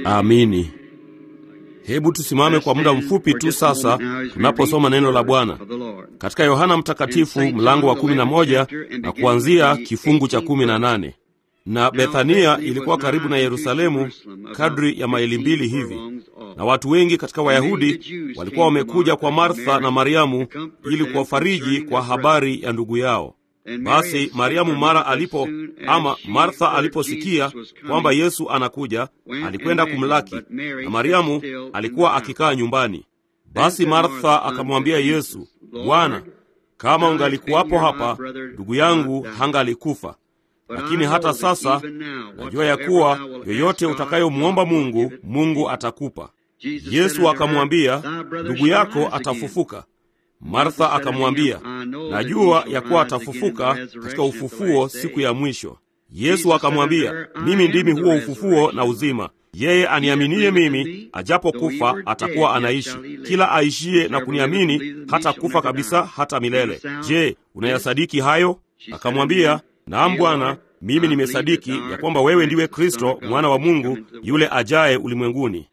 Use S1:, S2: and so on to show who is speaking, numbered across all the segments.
S1: Amini. Hebu tusimame kwa muda mfupi tu sasa tunaposoma neno la Bwana katika Yohana Mtakatifu mlango wa kumi na moja na kuanzia kifungu cha kumi na nane. Na Bethania ilikuwa karibu na Yerusalemu kadri ya maili mbili hivi, na watu wengi katika Wayahudi walikuwa wamekuja kwa Martha na Mariamu ili kuwafariji kwa habari ya ndugu yao. Basi Mariamu mara alipo ama Martha aliposikia kwamba Yesu anakuja, alikwenda kumlaki, na Mariamu alikuwa akikaa nyumbani. Basi Martha akamwambia Yesu, Bwana, kama ungalikuwapo hapa, ndugu yangu hangalikufa. Lakini hata sasa najua ya kuwa yoyote utakayomwomba Mungu, Mungu atakupa. Yesu akamwambia, ndugu yako atafufuka. Martha akamwambia, najua ya kuwa atafufuka katika ufufuo siku ya mwisho. Yesu akamwambia, mimi ndimi huo ufufuo na uzima. Yeye aniaminiye mimi, ajapokufa atakuwa anaishi. Kila aishiye na kuniamini hata kufa kabisa, hata milele. Je, unayasadiki hayo? Akamwambia, naam Bwana, mimi nimesadiki ya kwamba wewe ndiwe Kristo mwana wa Mungu, yule ajaye ulimwenguni.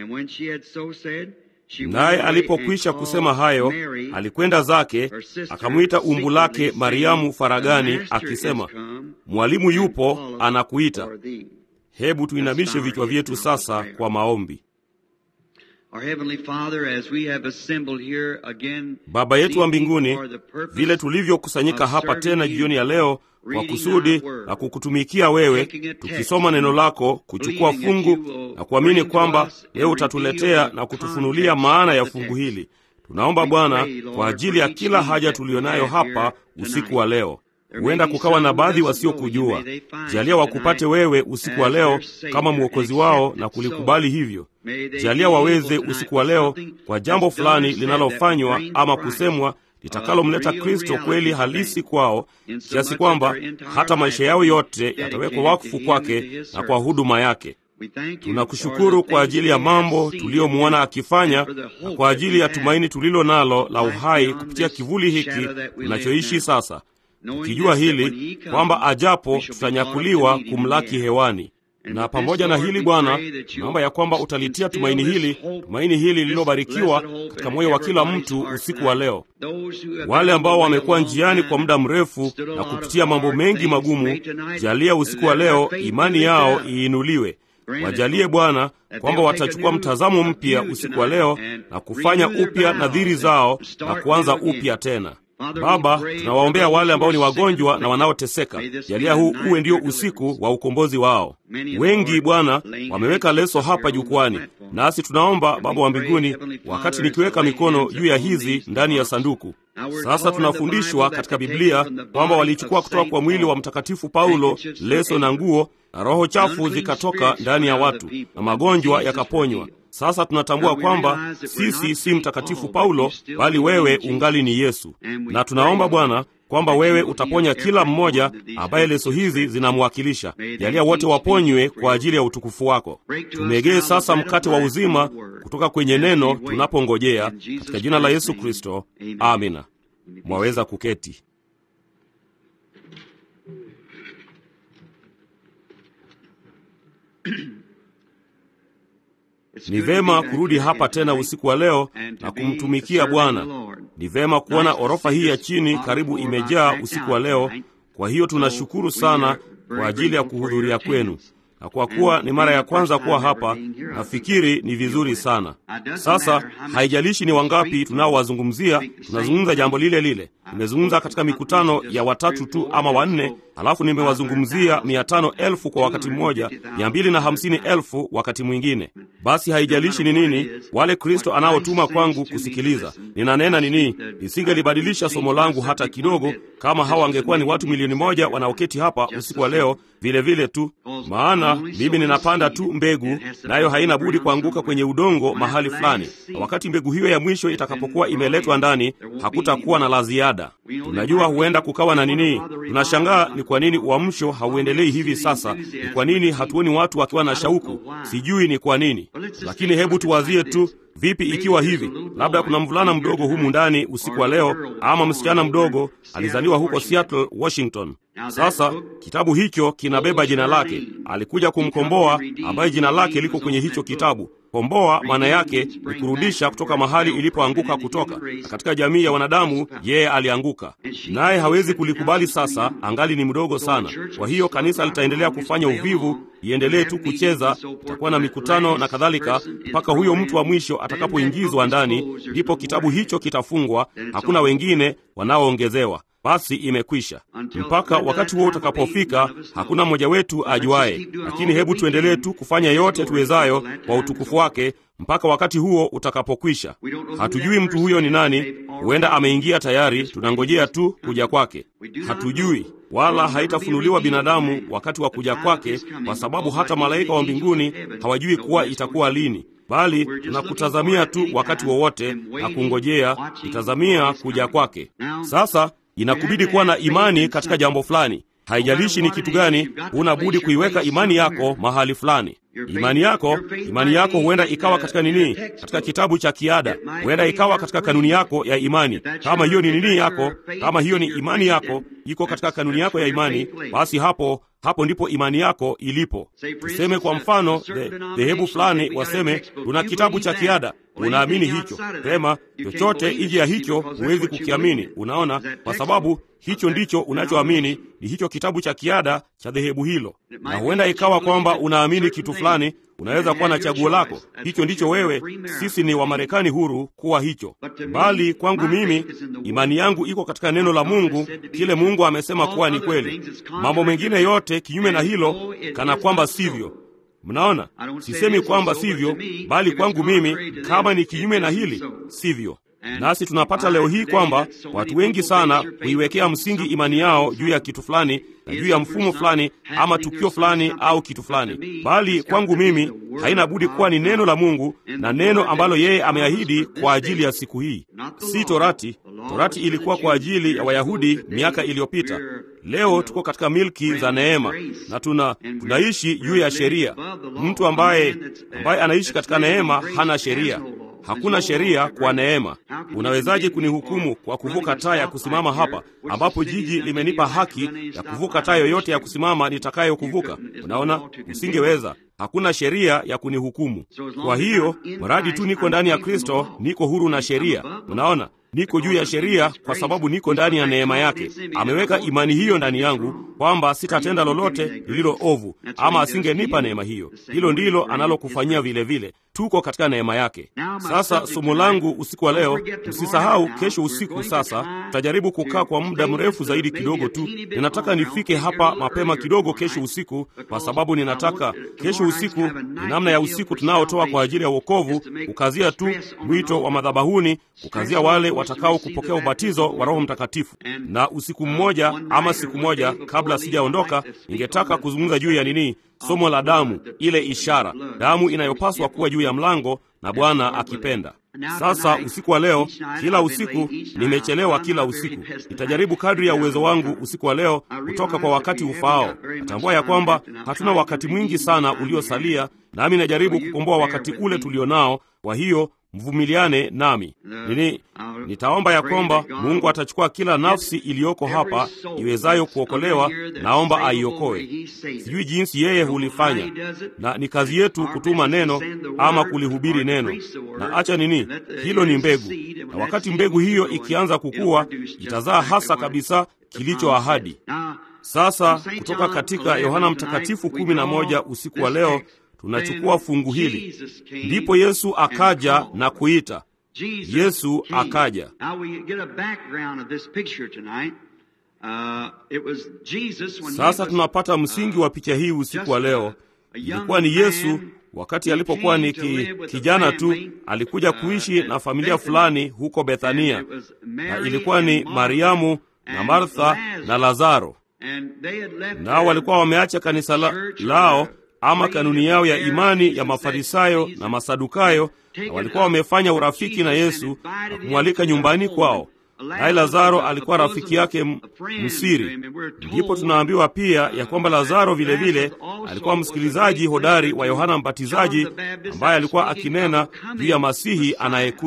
S1: Naye alipokwisha kusema hayo, alikwenda zake, akamwita umbu lake Mariamu faragani, akisema, Mwalimu yupo anakuita. Hebu tuinamishe vichwa vyetu sasa kwa maombi. Baba yetu wa mbinguni, vile tulivyokusanyika hapa tena jioni ya leo kwa kusudi la kukutumikia wewe, tukisoma neno lako, kuchukua fungu na kuamini kwamba wewe utatuletea na kutufunulia maana ya fungu hili. Tunaomba Bwana kwa ajili ya kila haja tuliyonayo hapa usiku wa leo. Huenda kukawa na baadhi wasiokujua. Jalia wakupate wewe usiku wa leo kama mwokozi wao na kulikubali hivyo. Jalia waweze usiku wa leo kwa jambo fulani linalofanywa ama kusemwa litakalomleta Kristo kweli halisi kwao, kiasi kwamba hata maisha yao yote yatawekwa wakfu kwake na kwa huduma yake. Tunakushukuru kwa ajili ya mambo tuliyomwona akifanya na kwa ajili ya tumaini tulilo nalo la uhai kupitia kivuli hiki tunachoishi sasa, tukijua hili kwamba ajapo tutanyakuliwa kumlaki hewani na pamoja na hili Bwana, tunaomba ya kwamba utalitia tumaini hili, tumaini hili lililobarikiwa katika moyo wa kila mtu usiku wa leo. Wale ambao wamekuwa njiani kwa muda mrefu na kupitia mambo mengi magumu, jalia usiku wa leo imani yao iinuliwe. Wajalie Bwana kwamba watachukua mtazamo mpya usiku wa leo na kufanya upya nadhiri zao na kuanza upya tena. Baba, tunawaombea wale ambao ni wagonjwa na wanaoteseka. Jalia huu uwe ndio usiku wa ukombozi wao. Wengi Bwana wameweka leso hapa jukwani, nasi tunaomba Baba wa mbinguni, wakati nikiweka mikono juu ya hizi ndani ya sanduku sasa tunafundishwa katika Biblia kwamba walichukua kutoka kwa mwili wa Mtakatifu Paulo leso na nguo, na roho chafu zikatoka ndani ya watu na magonjwa yakaponywa. Sasa tunatambua kwamba sisi si Mtakatifu Paulo, bali wewe ungali ni Yesu, na tunaomba Bwana kwamba wewe utaponya kila mmoja ambaye leso hizi zinamwakilisha. Jalia wote waponywe kwa ajili ya utukufu wako. Tumegee sasa mkate wa uzima kutoka kwenye neno tunapongojea, katika jina la Yesu Kristo, amina. Mwaweza kuketi. Ni vema kurudi hapa tena usiku wa leo na kumtumikia Bwana. Ni vema kuona orofa hii ya chini karibu imejaa usiku wa leo. Kwa hiyo tunashukuru sana kwa ajili ya kuhudhuria kwenu, na kwa kuwa ni mara ya kwanza kuwa hapa, nafikiri ni vizuri sana. Sasa haijalishi ni wangapi tunaowazungumzia, tunazungumza jambo lile lile. Nimezungumza katika mikutano ya watatu tu ama wanne, halafu nimewazungumzia mia tano elfu kwa wakati mmoja, mia mbili na hamsini elfu wakati mwingine. Basi haijalishi ni nini wale Kristo anaotuma kwangu kusikiliza. Ninanena nini, nisingelibadilisha somo langu hata kidogo, kama hawa wangekuwa ni watu milioni moja wanaoketi hapa usiku wa leo, vile vile tu. Maana mimi ninapanda tu mbegu, nayo haina budi kuanguka kwenye udongo mahali fulani, na wakati mbegu hiyo ya mwisho itakapokuwa imeletwa ndani, hakutakuwa na la ziada. Tunajua huenda kukawa na nini. Tunashangaa ni kwa nini uamsho hauendelei hivi sasa. Ni kwa nini hatuoni watu wakiwa na shauku? Sijui ni kwa nini, lakini hebu tuwazie tu Vipi ikiwa hivi, labda kuna mvulana mdogo humu ndani usiku wa leo, ama msichana mdogo alizaliwa huko Seattle, Washington, Sasa kitabu hicho kinabeba jina lake. Alikuja kumkomboa, ambaye jina lake liko kwenye hicho kitabu. Komboa maana yake ni kurudisha kutoka mahali ilipoanguka kutoka, na katika jamii ya wanadamu yeye alianguka, naye hawezi kulikubali sasa, angali ni mdogo sana. Kwa hiyo kanisa litaendelea kufanya uvivu, iendelee tu kucheza, itakuwa na mikutano na kadhalika, mpaka huyo mtu wa mwisho atakapoingizwa ndani, ndipo kitabu hicho kitafungwa, hakuna wengine wanaoongezewa. Basi imekwisha. Mpaka wakati huo utakapofika, hakuna mmoja wetu ajuaye, lakini hebu tuendelee tu kufanya yote tuwezayo kwa utukufu wake mpaka wakati huo utakapokwisha. Hatujui mtu huyo ni nani, huenda ameingia tayari, tunangojea tu kuja kwake. Hatujui wala haitafunuliwa binadamu wakati wa kuja kwake, kwa sababu hata malaika wa mbinguni hawajui kuwa itakuwa lini, bali tunakutazamia tu wakati wowote na kungojea, itazamia kuja kwake. Sasa inakubidi kuwa na imani katika jambo fulani. Haijalishi ni kitu gani, huna budi kuiweka imani yako mahali fulani. Imani yako, imani yako huenda ikawa katika nini? Katika kitabu cha kiada, huenda ikawa katika kanuni yako ya imani. Kama hiyo ni nini yako, kama hiyo ni imani yako, iko katika kanuni yako ya imani, basi hapo hapo ndipo imani yako ilipo. Tuseme kwa mfano, dhehebu fulani waseme, tuna kitabu cha kiada, unaamini hicho pema. Chochote nje ya hicho huwezi kukiamini. Unaona, kwa sababu hicho ndicho unachoamini, ni hicho kitabu cha kiada cha dhehebu hilo. Na huenda ikawa kwamba unaamini kitu fulani, unaweza kuwa na chaguo lako. Hicho ndicho wewe. Sisi ni Wamarekani huru kuwa hicho, bali kwangu mimi imani yangu iko katika neno la Mungu, kile Mungu amesema kuwa ni kweli. Mambo mengine yote kinyume na hilo, kana kwamba sivyo. Mnaona, sisemi kwamba sivyo, bali kwangu mimi, kama ni kinyume na hili, sivyo. Nasi tunapata leo hii kwamba watu wengi sana huiwekea msingi imani yao juu ya kitu fulani na juu ya mfumo fulani ama tukio fulani au kitu fulani, bali kwangu mimi haina budi kuwa ni neno la Mungu na neno ambalo yeye ameahidi kwa ajili ya siku hii, si Torati. Torati ilikuwa kwa ajili ya Wayahudi miaka iliyopita. Leo tuko katika milki za neema na tuna tunaishi juu ya sheria. Mtu ambaye ambaye anaishi katika neema hana sheria. Hakuna sheria kwa neema. Unawezaje kunihukumu kwa kuvuka taa ya kusimama hapa, ambapo jiji limenipa haki ya kuvuka taa yoyote ya kusimama nitakayokuvuka? Unaona, usingeweza. Hakuna sheria ya kunihukumu. Kwa hiyo mradi tu niko ndani ya Kristo, niko huru na sheria. Unaona, niko juu ya sheria kwa sababu niko ndani ya neema yake. Ameweka imani hiyo ndani yangu kwamba sitatenda lolote lililo ovu, ama asingenipa neema hiyo. Hilo ndilo analokufanyia vile vile. Tuko katika neema yake. Sasa somo langu usiku wa leo, msisahau kesho usiku. Sasa tutajaribu kukaa kwa muda mrefu zaidi kidogo tu. Ninataka nifike hapa mapema kidogo kesho usiku, kwa sababu ninataka kesho usiku ni namna ya usiku tunaotoa kwa ajili ya wokovu, kukazia tu mwito wa madhabahuni, kukazia wale watakao kupokea ubatizo wa Roho Mtakatifu. Na usiku mmoja ama siku moja kabla sijaondoka, ningetaka kuzungumza juu ya nini, somo la damu, ile ishara, damu inayopaswa kuwa juu ya mlango, na Bwana akipenda. Sasa usiku wa leo, kila usiku nimechelewa, kila usiku nitajaribu kadri ya uwezo wangu usiku wa leo kutoka kwa wakati ufaao. Natambua ya kwamba hatuna wakati mwingi sana uliosalia, nami najaribu kukomboa wakati ule tulio nao. Kwa hiyo mvumiliane nami. Nini, nitaomba ya kwamba Mungu atachukua kila nafsi iliyoko hapa iwezayo kuokolewa, naomba aiokoe. Sijui jinsi yeye hulifanya, na ni kazi yetu kutuma neno ama kulihubiri neno. Na acha nini, hilo ni mbegu, na wakati mbegu hiyo ikianza kukua, itazaa hasa kabisa kilicho ahadi. Sasa kutoka katika Yohana Mtakatifu kumi na moja usiku wa leo tunachukua fungu hili. Ndipo Yesu akaja na kuita. Yesu akaja. Sasa tunapata msingi wa picha hii usiku wa leo. Ilikuwa ni Yesu wakati alipokuwa ni ki, kijana tu, alikuja kuishi na familia fulani huko Bethania, na ilikuwa ni Mariamu na Martha na Lazaro, nao walikuwa wameacha kanisa la, lao ama kanuni yao ya imani ya Mafarisayo na Masadukayo, na walikuwa wamefanya urafiki na Yesu na kumwalika nyumbani kwao. Naye Lazaro alikuwa rafiki yake msiri. Ndipo tunaambiwa pia ya kwamba Lazaro vilevile alikuwa msikilizaji hodari wa Yohana Mbatizaji, ambaye alikuwa akinena juu ya Masihi anayekuja.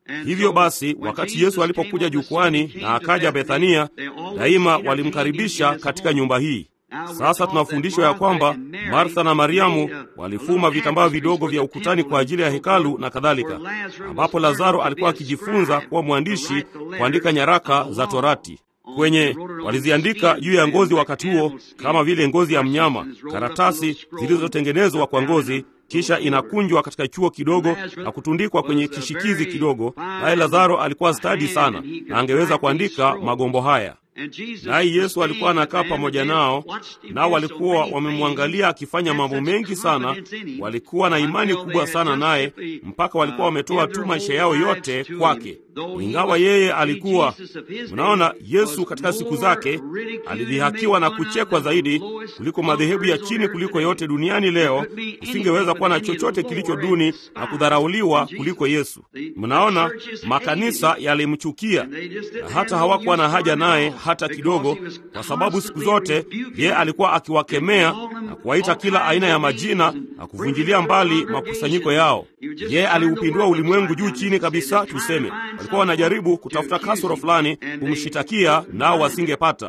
S1: Hivyo basi, wakati Yesu alipokuja jukwani na akaja Bethania, daima walimkaribisha katika nyumba hii. Sasa tunafundishwa ya kwamba Martha na Mariamu walifuma vitambaa vidogo vya ukutani kwa ajili ya hekalu na kadhalika, ambapo Lazaro alikuwa akijifunza kuwa mwandishi kuandika nyaraka za Torati kwenye waliziandika juu ya ngozi wakati huo, kama vile ngozi ya mnyama, karatasi zilizotengenezwa kwa ngozi, kisha inakunjwa katika chuo kidogo na kutundikwa kwenye kishikizi kidogo. Naye Lazaro alikuwa stadi sana na angeweza kuandika magombo haya. Naye Yesu alikuwa anakaa pamoja nao, nao walikuwa wamemwangalia akifanya mambo mengi sana. Walikuwa na imani kubwa sana naye, mpaka walikuwa wametoa tu maisha yao yote kwake. Ingawa yeye alikuwa, mnaona, Yesu katika siku zake alidhihakiwa na kuchekwa zaidi kuliko madhehebu ya chini kuliko yote duniani leo. Usingeweza kuwa na chochote kilicho duni na kudharauliwa kuliko Yesu. Mnaona, makanisa yalimchukia na hata hawakuwa na haja naye hata kidogo, kwa sababu siku zote yeye alikuwa akiwakemea na kuwaita kila aina ya majina na kuvunjilia mbali makusanyiko yao. Yeye aliupindua ulimwengu juu chini kabisa, tuseme. Walikuwa wanajaribu kutafuta kasoro fulani kumshitakia, nao wasingepata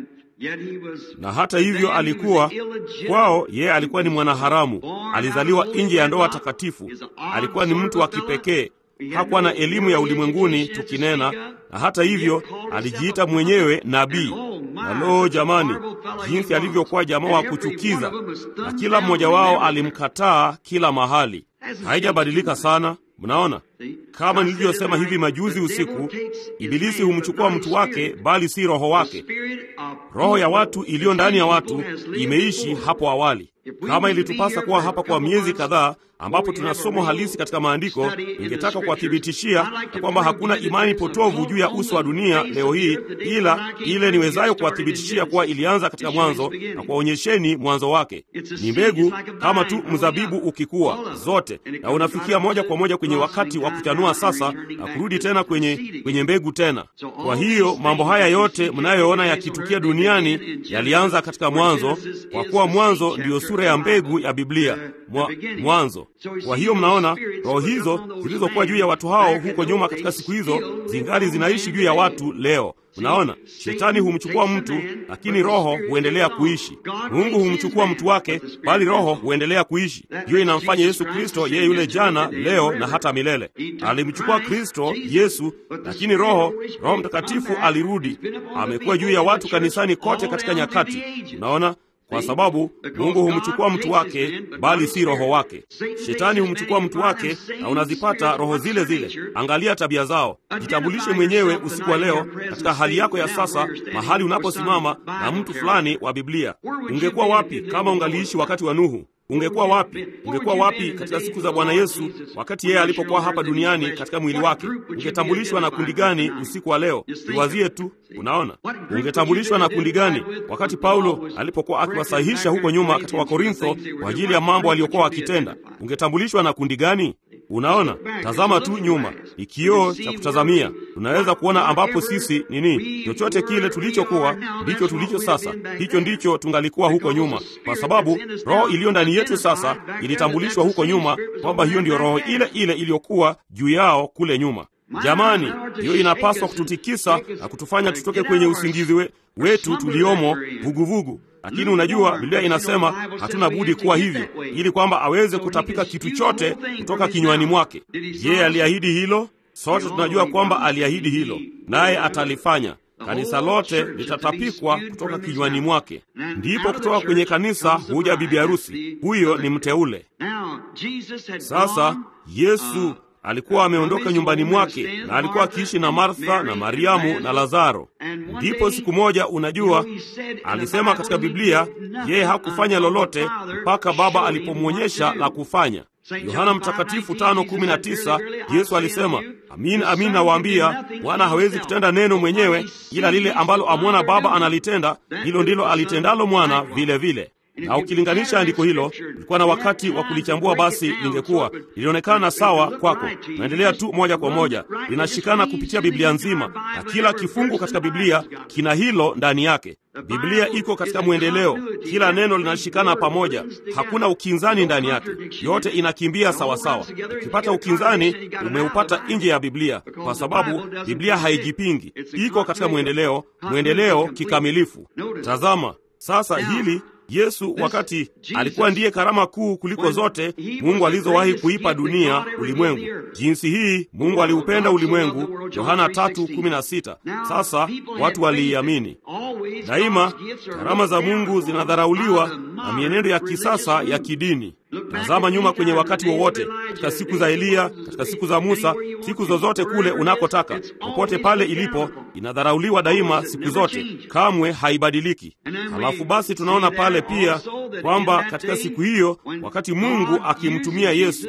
S1: na hata hivyo alikuwa kwao, yeye alikuwa ni mwanaharamu, alizaliwa nje ya ndoa takatifu, alikuwa ni mtu wa kipekee, hakuwa na elimu ya ulimwenguni tukinena, na hata hivyo alijiita mwenyewe nabii. Na loo, jamani, jinsi alivyokuwa jamaa wa kuchukiza, na kila mmoja wao alimkataa kila mahali. Haijabadilika sana. Mnaona, kama nilivyosema hivi majuzi usiku, Ibilisi humchukua mtu wake, bali si roho wake. Roho ya watu iliyo ndani ya watu imeishi hapo awali. Kama ilitupasa kuwa hapa kwa miezi kadhaa, ambapo tuna somo halisi katika maandiko, ningetaka kuwathibitishia ya kwamba hakuna imani potovu juu ya uso wa dunia leo hii, ila ile niwezayo kuwathibitishia kuwa ilianza katika mwanzo na kuwaonyesheni mwanzo wake. Ni mbegu kama tu mzabibu ukikua zote, na unafikia moja kwa moja kwenye wakati wa kuchanua sasa na kurudi tena kwenye, kwenye mbegu tena. Kwa hiyo mambo haya yote mnayoona yakitukia duniani yalianza katika mwanzo, kwa kuwa mwanzo ndiyo sura ya mbegu ya Biblia Mwa, mwanzo. Kwa hiyo mnaona roho hizo zilizokuwa juu ya watu hao huko nyuma katika siku hizo zingali zinaishi juu ya watu leo. Mnaona, shetani humchukua mtu, lakini roho huendelea kuishi. Mungu humchukua mtu wake, bali roho huendelea kuishi. Hiyo inamfanya Yesu Kristo yeye yule jana, leo na hata milele. Alimchukua Kristo Yesu, lakini roho Roho Mtakatifu alirudi, amekuwa juu ya watu kanisani kote katika nyakati. Mnaona kwa sababu Mungu humchukua mtu wake, bali si roho wake. Shetani humchukua mtu wake, na unazipata roho zile zile. Angalia tabia zao. Jitambulishe mwenyewe usiku wa leo katika hali yako ya sasa, mahali unaposimama na mtu fulani wa Biblia. Ungekuwa wapi kama ungaliishi wakati wa Nuhu? Ungekuwa wapi? Ungekuwa wapi katika siku za Bwana Yesu, wakati yeye alipokuwa hapa duniani katika mwili wake? Ungetambulishwa na kundi gani usiku wa leo? Iwazie tu. Unaona, ungetambulishwa na kundi gani wakati Paulo alipokuwa akiwasahihisha huko nyuma katika Wakorintho kwa ajili ya mambo aliyokuwa akitenda? Ungetambulishwa na kundi gani? Unaona, tazama tu nyuma, ni kioo cha kutazamia. Tunaweza kuona ambapo sisi nini, chochote kile tulichokuwa ndicho tulicho sasa, hicho ndicho tungalikuwa huko nyuma, kwa sababu roho iliyo ndani yetu sasa ilitambulishwa huko nyuma kwamba hiyo ndiyo roho ile ile iliyokuwa juu yao kule nyuma. Jamani, hiyo inapaswa kututikisa na kutufanya tutoke kwenye usingizi we, wetu tuliomo vuguvugu. Lakini unajua Biblia inasema hatuna budi kuwa hivyo, ili kwamba aweze kutapika kitu chote kutoka kinywani mwake. Je, aliahidi hilo? Sote tunajua kwamba aliahidi hilo, naye atalifanya. Kanisa lote litatapikwa kutoka kinywani mwake. Ndipo kutoka kwenye kanisa huja bibi harusi, huyo ni mteule. Sasa Yesu alikuwa ameondoka nyumbani mwake na alikuwa akiishi na Martha na Mariamu na Lazaro. Ndipo siku moja, unajua, alisema katika Biblia yeye hakufanya lolote mpaka Baba alipomwonyesha la kufanya. Yohana Mtakatifu 5:19 Yesu alisema, amin amin nawaambia, Bwana hawezi kutenda neno mwenyewe, ila lile ambalo amwona Baba analitenda, hilo ndilo alitendalo mwana vile vile. na ukilinganisha andiko hilo, ulikuwa na wakati wa kulichambua, basi lingekuwa lilionekana sawa kwako. Naendelea tu moja kwa moja, linashikana kupitia Biblia nzima, na kila kifungu katika Biblia kina hilo ndani yake. Biblia iko katika mwendeleo, kila neno linashikana pamoja, hakuna ukinzani ndani yake, yote inakimbia sawasawa. Ukipata ukinzani, umeupata nje ya Biblia, kwa sababu Biblia haijipingi, iko katika mwendeleo, mwendeleo kikamilifu. Tazama sasa hili Yesu wakati alikuwa ndiye karama kuu kuliko zote Mungu alizowahi kuipa dunia ulimwengu. Jinsi hii Mungu aliupenda ulimwengu, Yohana 3:16. Sasa watu waliiamini. Daima karama za Mungu zinadharauliwa na mienendo ya kisasa ya kidini. Tazama nyuma kwenye wakati wowote, katika siku za Eliya, katika siku za Musa, siku zozote kule unakotaka, popote pale ilipo, inadharauliwa daima, siku zote, kamwe haibadiliki. Halafu basi tunaona pale pia kwamba katika siku hiyo, wakati Mungu akimtumia Yesu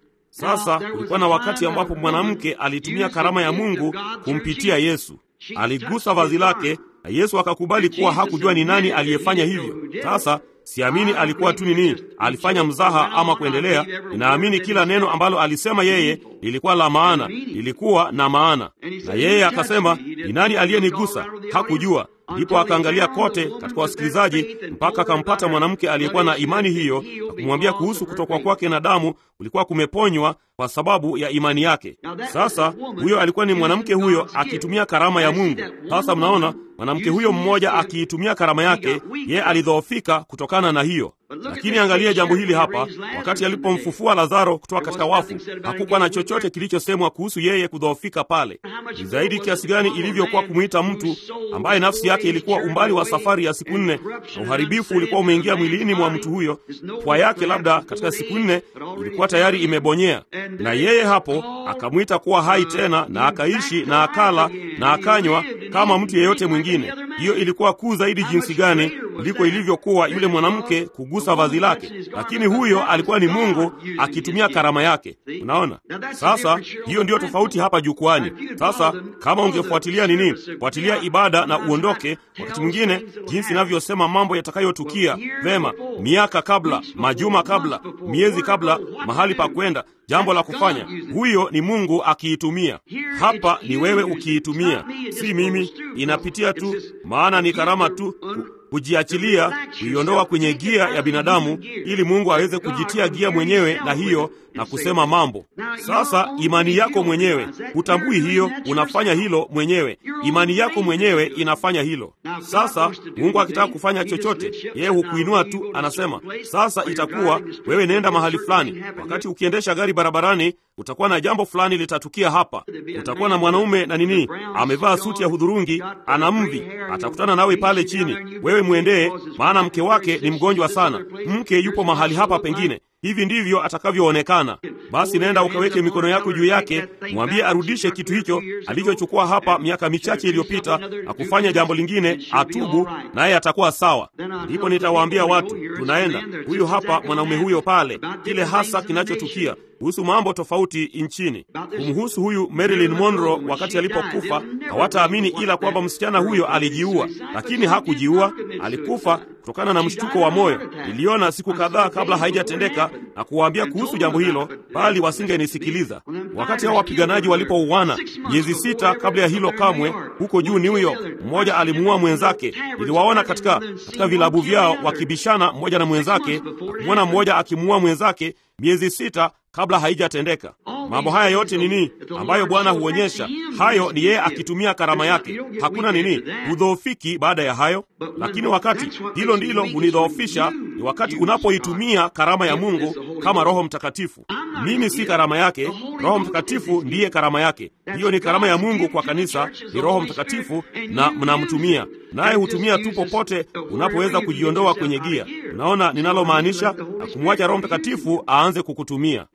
S1: sasa kulikuwa na wakati ambapo mwanamke alitumia karama ya Mungu kumpitia Yesu. Aligusa vazi lake na Yesu akakubali kuwa hakujua ni nani aliyefanya hivyo. Sasa siamini alikuwa tu nini, alifanya mzaha ama kuendelea. Ninaamini kila neno ambalo alisema yeye lilikuwa la maana, lilikuwa na maana. Na yeye akasema, ni nani aliyenigusa? Hakujua. Ndipo akaangalia kote katika wasikilizaji mpaka akampata mwanamke aliyekuwa na imani hiyo na kumwambia kuhusu kutokwa kwake na damu kulikuwa kumeponywa kwa sababu ya imani yake. Sasa huyo alikuwa ni mwanamke huyo akitumia karama ya Mungu. Sasa mnaona mwanamke huyo mmoja akiitumia karama yake, yeye alidhoofika kutokana na hiyo. Lakini angalia jambo hili hapa, wakati alipomfufua Lazaro kutoka katika wafu, hakukuwa na chochote kilichosemwa kuhusu yeye kudhoofika pale. Ni zaidi kiasi gani ilivyokuwa kumwita mtu ambaye nafsi yake ilikuwa umbali wa safari ya siku nne, na uharibifu ulikuwa umeingia mwilini mwa mtu huyo. Pua yake labda katika siku nne ilikuwa tayari imebonyea, na yeye hapo akamwita kuwa hai tena, na akaishi na akala na akanywa kama mtu yeyote mwingine. Hiyo ilikuwa kuu zaidi jinsi gani kuliko ilivyokuwa yule mwanamke kugusa vazi lake, lakini huyo alikuwa ni Mungu akitumia karama yake. Unaona sasa, hiyo ndiyo tofauti hapa jukwani. Sasa kama ungefuatilia nini, fuatilia ibada na uondoke, wakati mwingine jinsi inavyosema mambo yatakayotukia vema, miaka kabla, majuma kabla, miezi kabla, mahali pa kwenda jambo la kufanya. Huyo ni Mungu akiitumia. Hapa ni wewe ukiitumia, si mimi. Inapitia tu, maana ni karama tu kujiachilia, kuiondoa kwenye gia ya binadamu, ili Mungu aweze kujitia gia mwenyewe na hiyo na kusema mambo. Sasa imani yako mwenyewe hutambui hiyo, unafanya hilo mwenyewe. Imani yako mwenyewe inafanya hilo. Sasa Mungu akitaka kufanya chochote, yeye hukuinua tu, anasema sasa itakuwa wewe, nenda mahali fulani. Wakati ukiendesha gari barabarani, utakuwa na jambo fulani litatukia hapa. Utakuwa na mwanaume na nini, amevaa suti ya hudhurungi, ana mvi, atakutana nawe pale chini. Wewe mwendee, maana mke wake ni mgonjwa sana. Mke yupo mahali hapa pengine hivi ndivyo atakavyoonekana. Basi nenda ukaweke mikono yako juu yake, mwambie arudishe kitu hicho alichochukua hapa miaka michache iliyopita na kufanya jambo lingine, atubu, naye atakuwa sawa. Ndipo nitawaambia watu, tunaenda huyu hapa mwanaume huyo pale, kile hasa kinachotukia kuhusu mambo tofauti nchini kumhusu huyu Marilyn Monroe wakati alipokufa. Hawataamini ila kwamba msichana huyo alijiua, lakini hakujiua, alikufa kutokana na mshtuko wa moyo. Niliona siku kadhaa kabla haijatendeka na kuwaambia kuhusu jambo hilo, bali wasingenisikiliza. Wakati hao wapiganaji walipouana miezi sita kabla ya hilo, kamwe huko juu New York, mmoja alimuua mwenzake. Niliwaona katika, katika vilabu vyao wakibishana mmoja na mwenzake, kumwona mmoja akimuua mwenzake miezi sita kabla haijatendeka. Mambo haya yote nini ambayo Bwana huonyesha? Hayo ni yeye akitumia karama yake. Hakuna nini hudhoofiki baada ya hayo, lakini wakati hilo ndilo hunidhoofisha ni wakati unapoitumia karama ya Mungu kama Roho Mtakatifu. Mimi si karama yake, Roho Mtakatifu ndiye karama yake. Hiyo ni karama ya Mungu kwa kanisa, ni Roho Mtakatifu na mnamtumia naye hutumia tu popote unapoweza kujiondoa kwenye gia. Unaona ninalomaanisha, na kumwacha Roho Mtakatifu aanze kukutumia.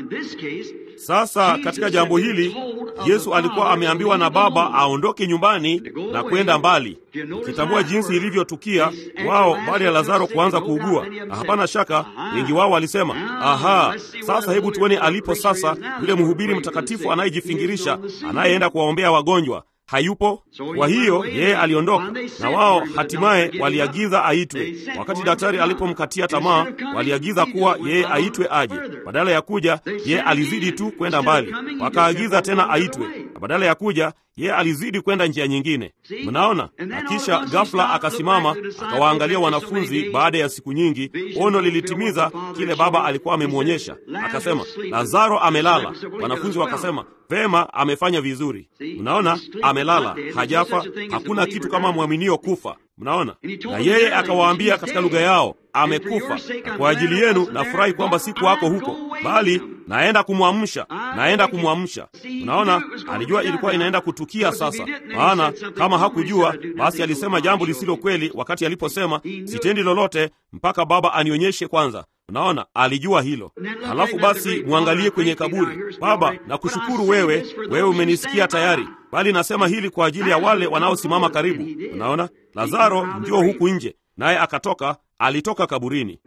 S1: Sasa katika jambo hili, Yesu alikuwa ameambiwa na Baba aondoke nyumbani na kwenda mbali. Ukitambua jinsi ilivyotukia wao baada ya Lazaro kuanza kuugua, na hapana shaka wengi wao walisema, aha, sasa hebu tuone alipo sasa yule mhubiri mtakatifu anayejifingirisha, anayeenda kuwaombea wagonjwa hayupo. Kwa hiyo yeye aliondoka, na wao hatimaye waliagiza aitwe. Wakati daktari alipomkatia tamaa, waliagiza kuwa yeye aitwe aje. Badala ya kuja, yeye alizidi tu kwenda mbali. Wakaagiza tena aitwe, na badala ya kuja, yeye alizidi kwenda njia nyingine. Mnaona? Na kisha ghafla akasimama, akawaangalia wanafunzi. Baada ya siku nyingi, ono lilitimiza kile Baba alikuwa amemwonyesha. Akasema, Lazaro amelala. Wanafunzi wakasema, vema, amefanya vizuri. Mnaona, amelala, hajafa. Hakuna kitu kama mwaminio kufa. Mnaona? Na yeye akawaambia katika lugha yao, amekufa. Na kwa ajili yenu nafurahi kwamba sikuwako huko, bali naenda kumwamsha, naenda kumwamsha. Unaona, alijua ilikuwa inaenda kutukia sasa. Maana kama hakujua, basi alisema jambo lisilo kweli wakati aliposema sitendi lolote mpaka Baba anionyeshe kwanza. Unaona, alijua hilo. Halafu basi mwangalie kwenye kaburi. Baba, nakushukuru wewe, wewe umenisikia tayari, bali nasema hili kwa ajili ya wale wanaosimama karibu. Unaona, Lazaro njoo huku nje, naye akatoka alitoka kaburini.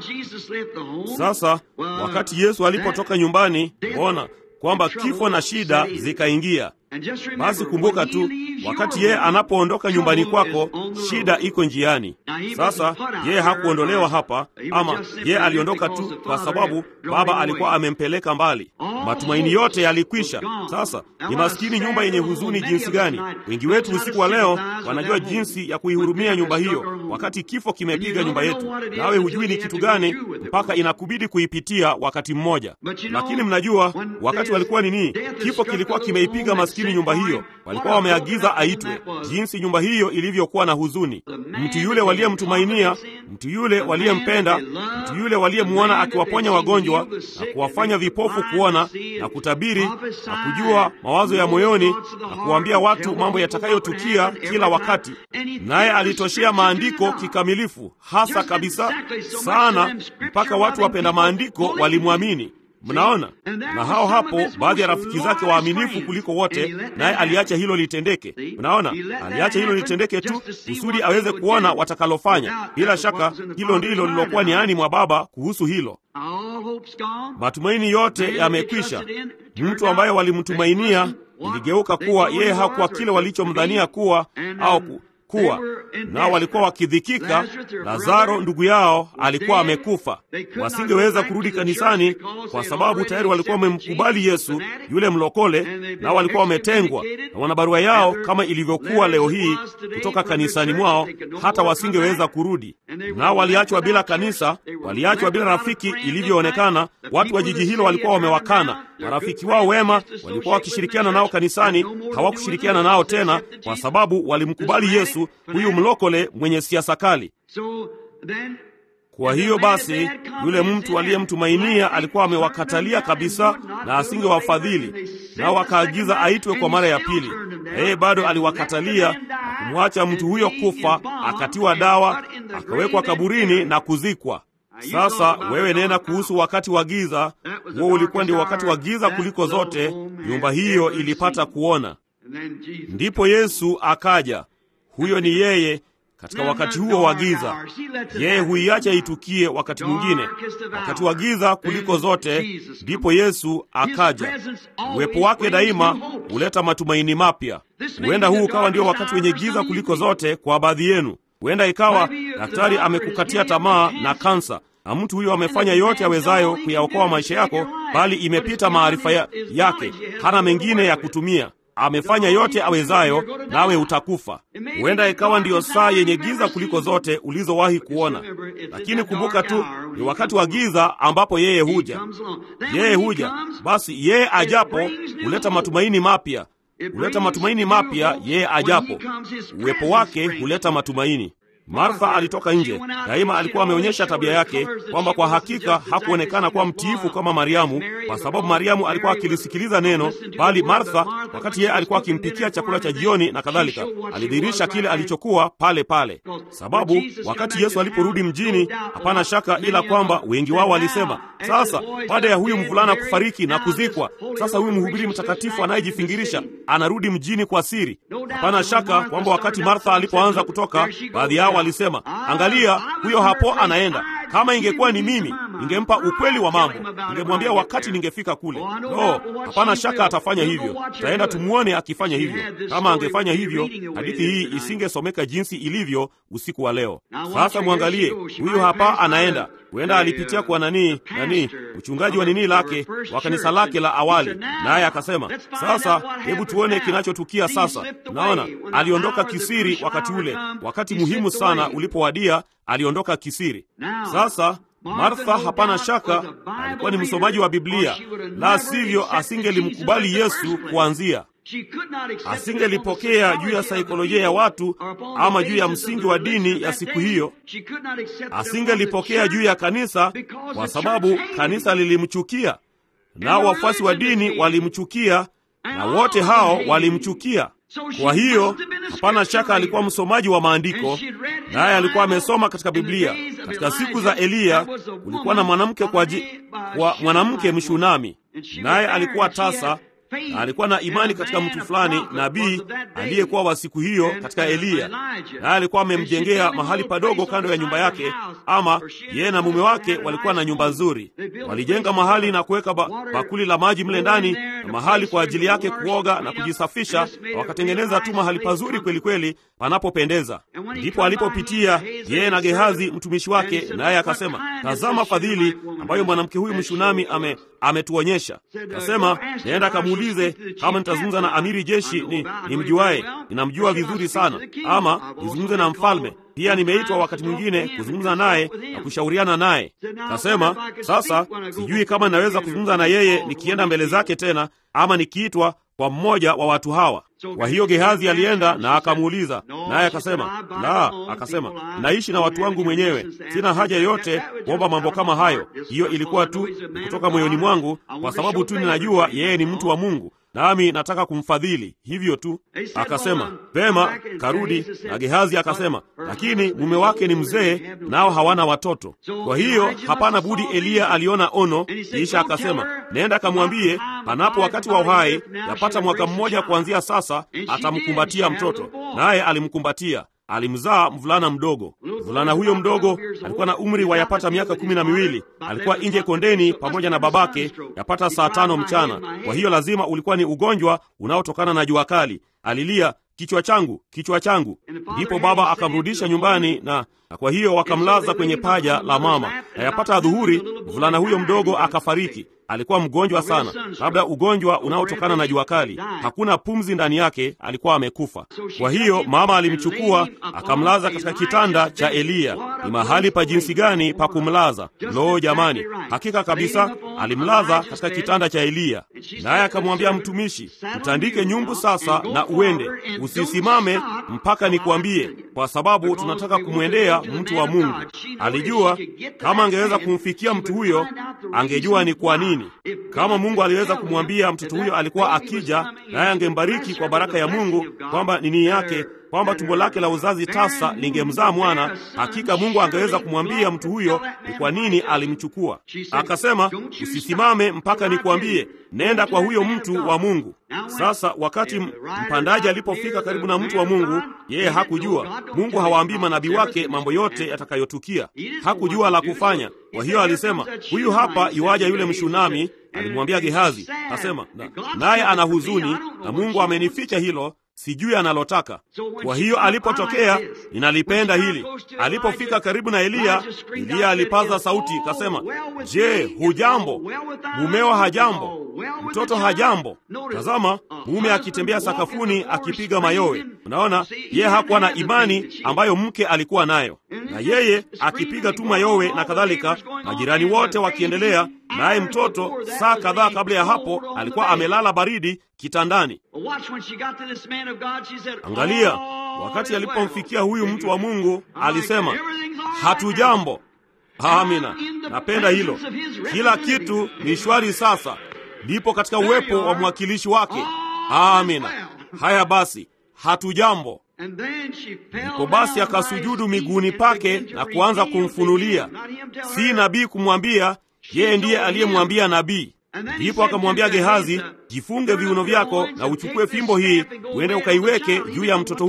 S1: Sasa wakati Yesu alipotoka nyumbani, ona kwamba kifo na shida zikaingia. Basi kumbuka tu, wakati yeye anapoondoka nyumbani kwako, shida iko njiani. Sasa yeye hakuondolewa hapa, ama yeye aliondoka tu kwa sababu Baba alikuwa amempeleka mbali. Matumaini yote yalikwisha. Sasa ni maskini nyumba yenye huzuni jinsi gani! Wengi wetu usiku wa leo wanajua jinsi ya kuihurumia nyumba hiyo, wakati kifo kimepiga nyumba yetu, nawe hujui ni kitu gani mpaka inakubidi kuipitia wakati mmoja. Lakini mnajua wakati walikuwa nini, kifo kilikuwa kimeipiga maskini nyumba hiyo, walikuwa wameagiza aitwe. Jinsi nyumba hiyo ilivyokuwa na huzuni! Mtu yule waliyemtumainia, mtu yule waliyempenda, mtu yule waliyemwona akiwaponya wagonjwa na kuwafanya vipofu kuona na kutabiri na kujua mawazo ya moyoni na kuwaambia watu mambo yatakayotukia kila wakati, naye alitoshea maandiko kikamilifu, hasa kabisa sana, mpaka watu wapenda maandiko walimwamini. Mnaona, na hao hapo baadhi ya rafiki zake waaminifu kuliko wote, naye aliacha hilo litendeke. Mnaona, aliacha hilo litendeke tu kusudi aweze kuona watakalofanya. Bila shaka hilo ndilo lilokuwa niani mwa Baba kuhusu hilo. Matumaini yote yamekwisha. Mtu ambaye walimtumainia iligeuka kuwa yeye hakuwa kile walichomdhania kuwa au ku kuwa nao walikuwa wakidhikika. Lazaro ndugu yao alikuwa amekufa. Wasingeweza kurudi kanisani kwa sababu tayari walikuwa wamemkubali Yesu yule mlokole, nao walikuwa wametengwa na wana barua yao, kama ilivyokuwa leo hii kutoka kanisani mwao, hata wasingeweza kurudi. Nao waliachwa bila kanisa, waliachwa bila rafiki ilivyoonekana. Watu wa jiji hilo walikuwa wamewakana. Marafiki wao wema walikuwa wakishirikiana nao kanisani, hawakushirikiana nao tena kwa sababu walimkubali Yesu huyu mlokole mwenye siasa kali. Kwa hiyo basi, yule mtu aliyemtumainia alikuwa amewakatalia kabisa na asingewafadhili, nao akaagiza aitwe kwa mara ya pili, na yeye bado aliwakatalia na kumwacha mtu huyo kufa, akatiwa dawa, akawekwa kaburini na kuzikwa. Sasa wewe nena kuhusu wakati wa giza. Huo ulikuwa ndio wakati wa giza kuliko zote nyumba hiyo ilipata kuona. Ndipo Yesu akaja. Huyo ni yeye katika wakati huo wa giza. Yeye huiacha itukie wakati mwingine, wakati wa giza kuliko zote, ndipo Yesu akaja. Uwepo wake daima huleta matumaini mapya. Huenda huu ukawa ndio wakati wenye giza kuliko zote kwa baadhi yenu. Huenda ikawa daktari amekukatia tamaa na kansa, na mtu huyo amefanya yote awezayo kuyaokoa maisha yako, bali imepita maarifa ya, yake. Hana mengine ya kutumia amefanya yote awezayo, nawe utakufa. Huenda ikawa ndiyo saa yenye giza kuliko zote ulizowahi kuona, lakini kumbuka tu, ni wakati wa giza ambapo yeye huja. Yeye huja, basi yeye ajapo huleta matumaini mapya, huleta matumaini mapya. Yeye ajapo, uwepo wake huleta matumaini. Martha alitoka nje. Daima alikuwa ameonyesha tabia yake kwamba kwa hakika hakuonekana kuwa mtiifu kama Mariamu, kwa sababu Mariamu alikuwa akilisikiliza neno, bali Martha, wakati yeye alikuwa akimpikia chakula cha jioni na kadhalika, alidhihirisha kile alichokuwa pale pale. Sababu wakati Yesu aliporudi mjini, hapana shaka ila kwamba wengi wao walisema, sasa baada ya huyu mvulana kufariki na kuzikwa, sasa huyu mhubiri mtakatifu anayejifingirisha anarudi mjini kwa siri. Hapana shaka kwamba wakati Martha alipoanza kutoka, baadhi yao walisema, angalia, huyo hapo anaenda. Kama ingekuwa ni mimi, ningempa ukweli wa mambo, ningemwambia wakati ningefika kule. No, hapana shaka atafanya hivyo. Taenda tumwone akifanya hivyo. Kama angefanya hivyo, hadithi hii isingesomeka jinsi ilivyo usiku wa leo. Sasa mwangalie huyu hapa, anaenda huenda alipitia kwa nani nani, mchungaji wa nini lake wa kanisa lake la awali, naye akasema, sasa hebu tuone kinachotukia sasa. Unaona, aliondoka kisiri wakati ule, wakati muhimu sana ulipowadia, aliondoka kisiri. Sasa Martha, hapana shaka, alikuwa ni msomaji wa Biblia, la sivyo asingelimkubali Yesu kuanzia asingelipokea juu ya saikolojia ya watu ama juu ya msingi wa dini ya siku hiyo. Asingelipokea juu ya kanisa kwa sababu kanisa lilimchukia, nao wafuasi wa dini walimchukia, na wote hao walimchukia. Kwa hiyo hapana shaka alikuwa msomaji wa maandiko, naye alikuwa amesoma katika Biblia. Katika siku za Eliya kulikuwa na mwanamke kwa, kwa mwanamke Mshunami, naye alikuwa tasa na alikuwa na imani katika mtu fulani nabii aliyekuwa wa siku hiyo katika Eliya, naye alikuwa amemjengea mahali padogo kando ya nyumba yake, ama yeye na mume wake walikuwa na nyumba nzuri. Walijenga mahali na kuweka ba bakuli la maji mle ndani na mahali kwa ajili yake kuoga na kujisafisha, na wakatengeneza tu mahali pazuri kweli kweli panapopendeza. Ndipo alipopitia yeye na Gehazi mtumishi wake, naye akasema, tazama fadhili ambayo mwanamke huyu Mshunami ame ametuonyesha. Kasema, naenda kamuulize kama nitazungumza na amiri jeshi ni nimjuaye, ninamjua vizuri sana, ama nizungumze na mfalme pia nimeitwa wakati mwingine kuzungumza naye na kushauriana naye. Kasema, sasa sijui kama ninaweza kuzungumza na yeye nikienda mbele zake tena, ama nikiitwa kwa mmoja wa watu hawa. Kwa hiyo Gehazi alienda na akamuuliza, naye akasema, la, akasema, naishi na watu wangu mwenyewe, sina haja yoyote kuomba mambo kama hayo. Hiyo ilikuwa tu kutoka moyoni mwangu, kwa sababu tu ninajua yeye ni mtu wa Mungu nami nataka kumfadhili hivyo tu. Akasema vema, karudi. Na Gehazi akasema, lakini mume wake ni mzee, nao hawana watoto. Kwa hiyo hapana budi, Eliya aliona ono, kisha akasema, nenda kamwambie, panapo wakati wa uhai, yapata mwaka mmoja kuanzia sasa, atamkumbatia mtoto. Naye alimkumbatia alimzaa mvulana mdogo. Mvulana huyo mdogo alikuwa na umri wa yapata miaka kumi na miwili. Alikuwa nje kondeni pamoja na babake yapata saa tano mchana. Kwa hiyo lazima ulikuwa ni ugonjwa unaotokana na jua kali. Alilia, kichwa changu, kichwa changu. Ndipo baba akamrudisha nyumbani na, na kwa hiyo wakamlaza kwenye paja la mama, na yapata adhuhuri mvulana huyo mdogo akafariki. Alikuwa mgonjwa sana, labda ugonjwa unaotokana na jua kali. Hakuna pumzi ndani yake, alikuwa amekufa. Kwa hiyo mama alimchukua akamlaza katika kitanda cha Eliya. Ni mahali pa jinsi gani pa kumlaza! Lo, jamani, hakika kabisa, alimlaza katika kitanda cha Eliya. Naye akamwambia mtumishi, mtandike nyumbu sasa na uende, usisimame mpaka nikuambie, kwa sababu tunataka kumwendea mtu wa Mungu. Alijua kama angeweza kumfikia mtu huyo, angejua ni kwa nini kama Mungu aliweza kumwambia mtoto huyo alikuwa akija, naye angembariki kwa baraka ya Mungu, kwamba nini yake kwamba tumbo lake la uzazi tasa lingemzaa mwana. Hakika Mungu angeweza kumwambia mtu huyo ni kwa nini alimchukua. Akasema, usisimame mpaka nikuambie, nenda kwa huyo mtu wa Mungu. Sasa wakati mpandaji alipofika karibu na mtu wa Mungu, yeye hakujua. Mungu hawaambii manabii wake mambo yote yatakayotukia, hakujua la kufanya. Kwa hiyo alisema, huyu hapa yuaja yule Mshunami. Alimwambia Gehazi, asema naye ana huzuni na Mungu amenificha hilo sijui analotaka. Kwa hiyo alipotokea, ninalipenda hili, alipofika karibu na Eliya, Eliya alipaza sauti kasema, je, hujambo? Mumeo hajambo? Mtoto hajambo? Tazama, mume akitembea sakafuni akipiga mayowe. Unaona, yeye hakuwa na imani ambayo mke alikuwa nayo, na yeye akipiga tu mayowe na kadhalika, majirani wote wakiendelea naye mtoto saa kadhaa kabla ya hapo alikuwa amelala baridi kitandani. Angalia, wakati alipomfikia huyu mtu wa Mungu alisema, hatujambo. Amina, napenda hilo. Kila kitu ni shwari sasa, ndipo katika uwepo wa mwakilishi wake. Amina. Haya basi, hatujambo. Ndipo basi akasujudu miguuni pake na kuanza kumfunulia, si nabii kumwambia yeye ndiye aliyemwambia nabii. Ndipo akamwambia Gehazi, jifunge viuno vyako na uchukue fimbo hii uende ukaiweke juu ya mtoto huyo.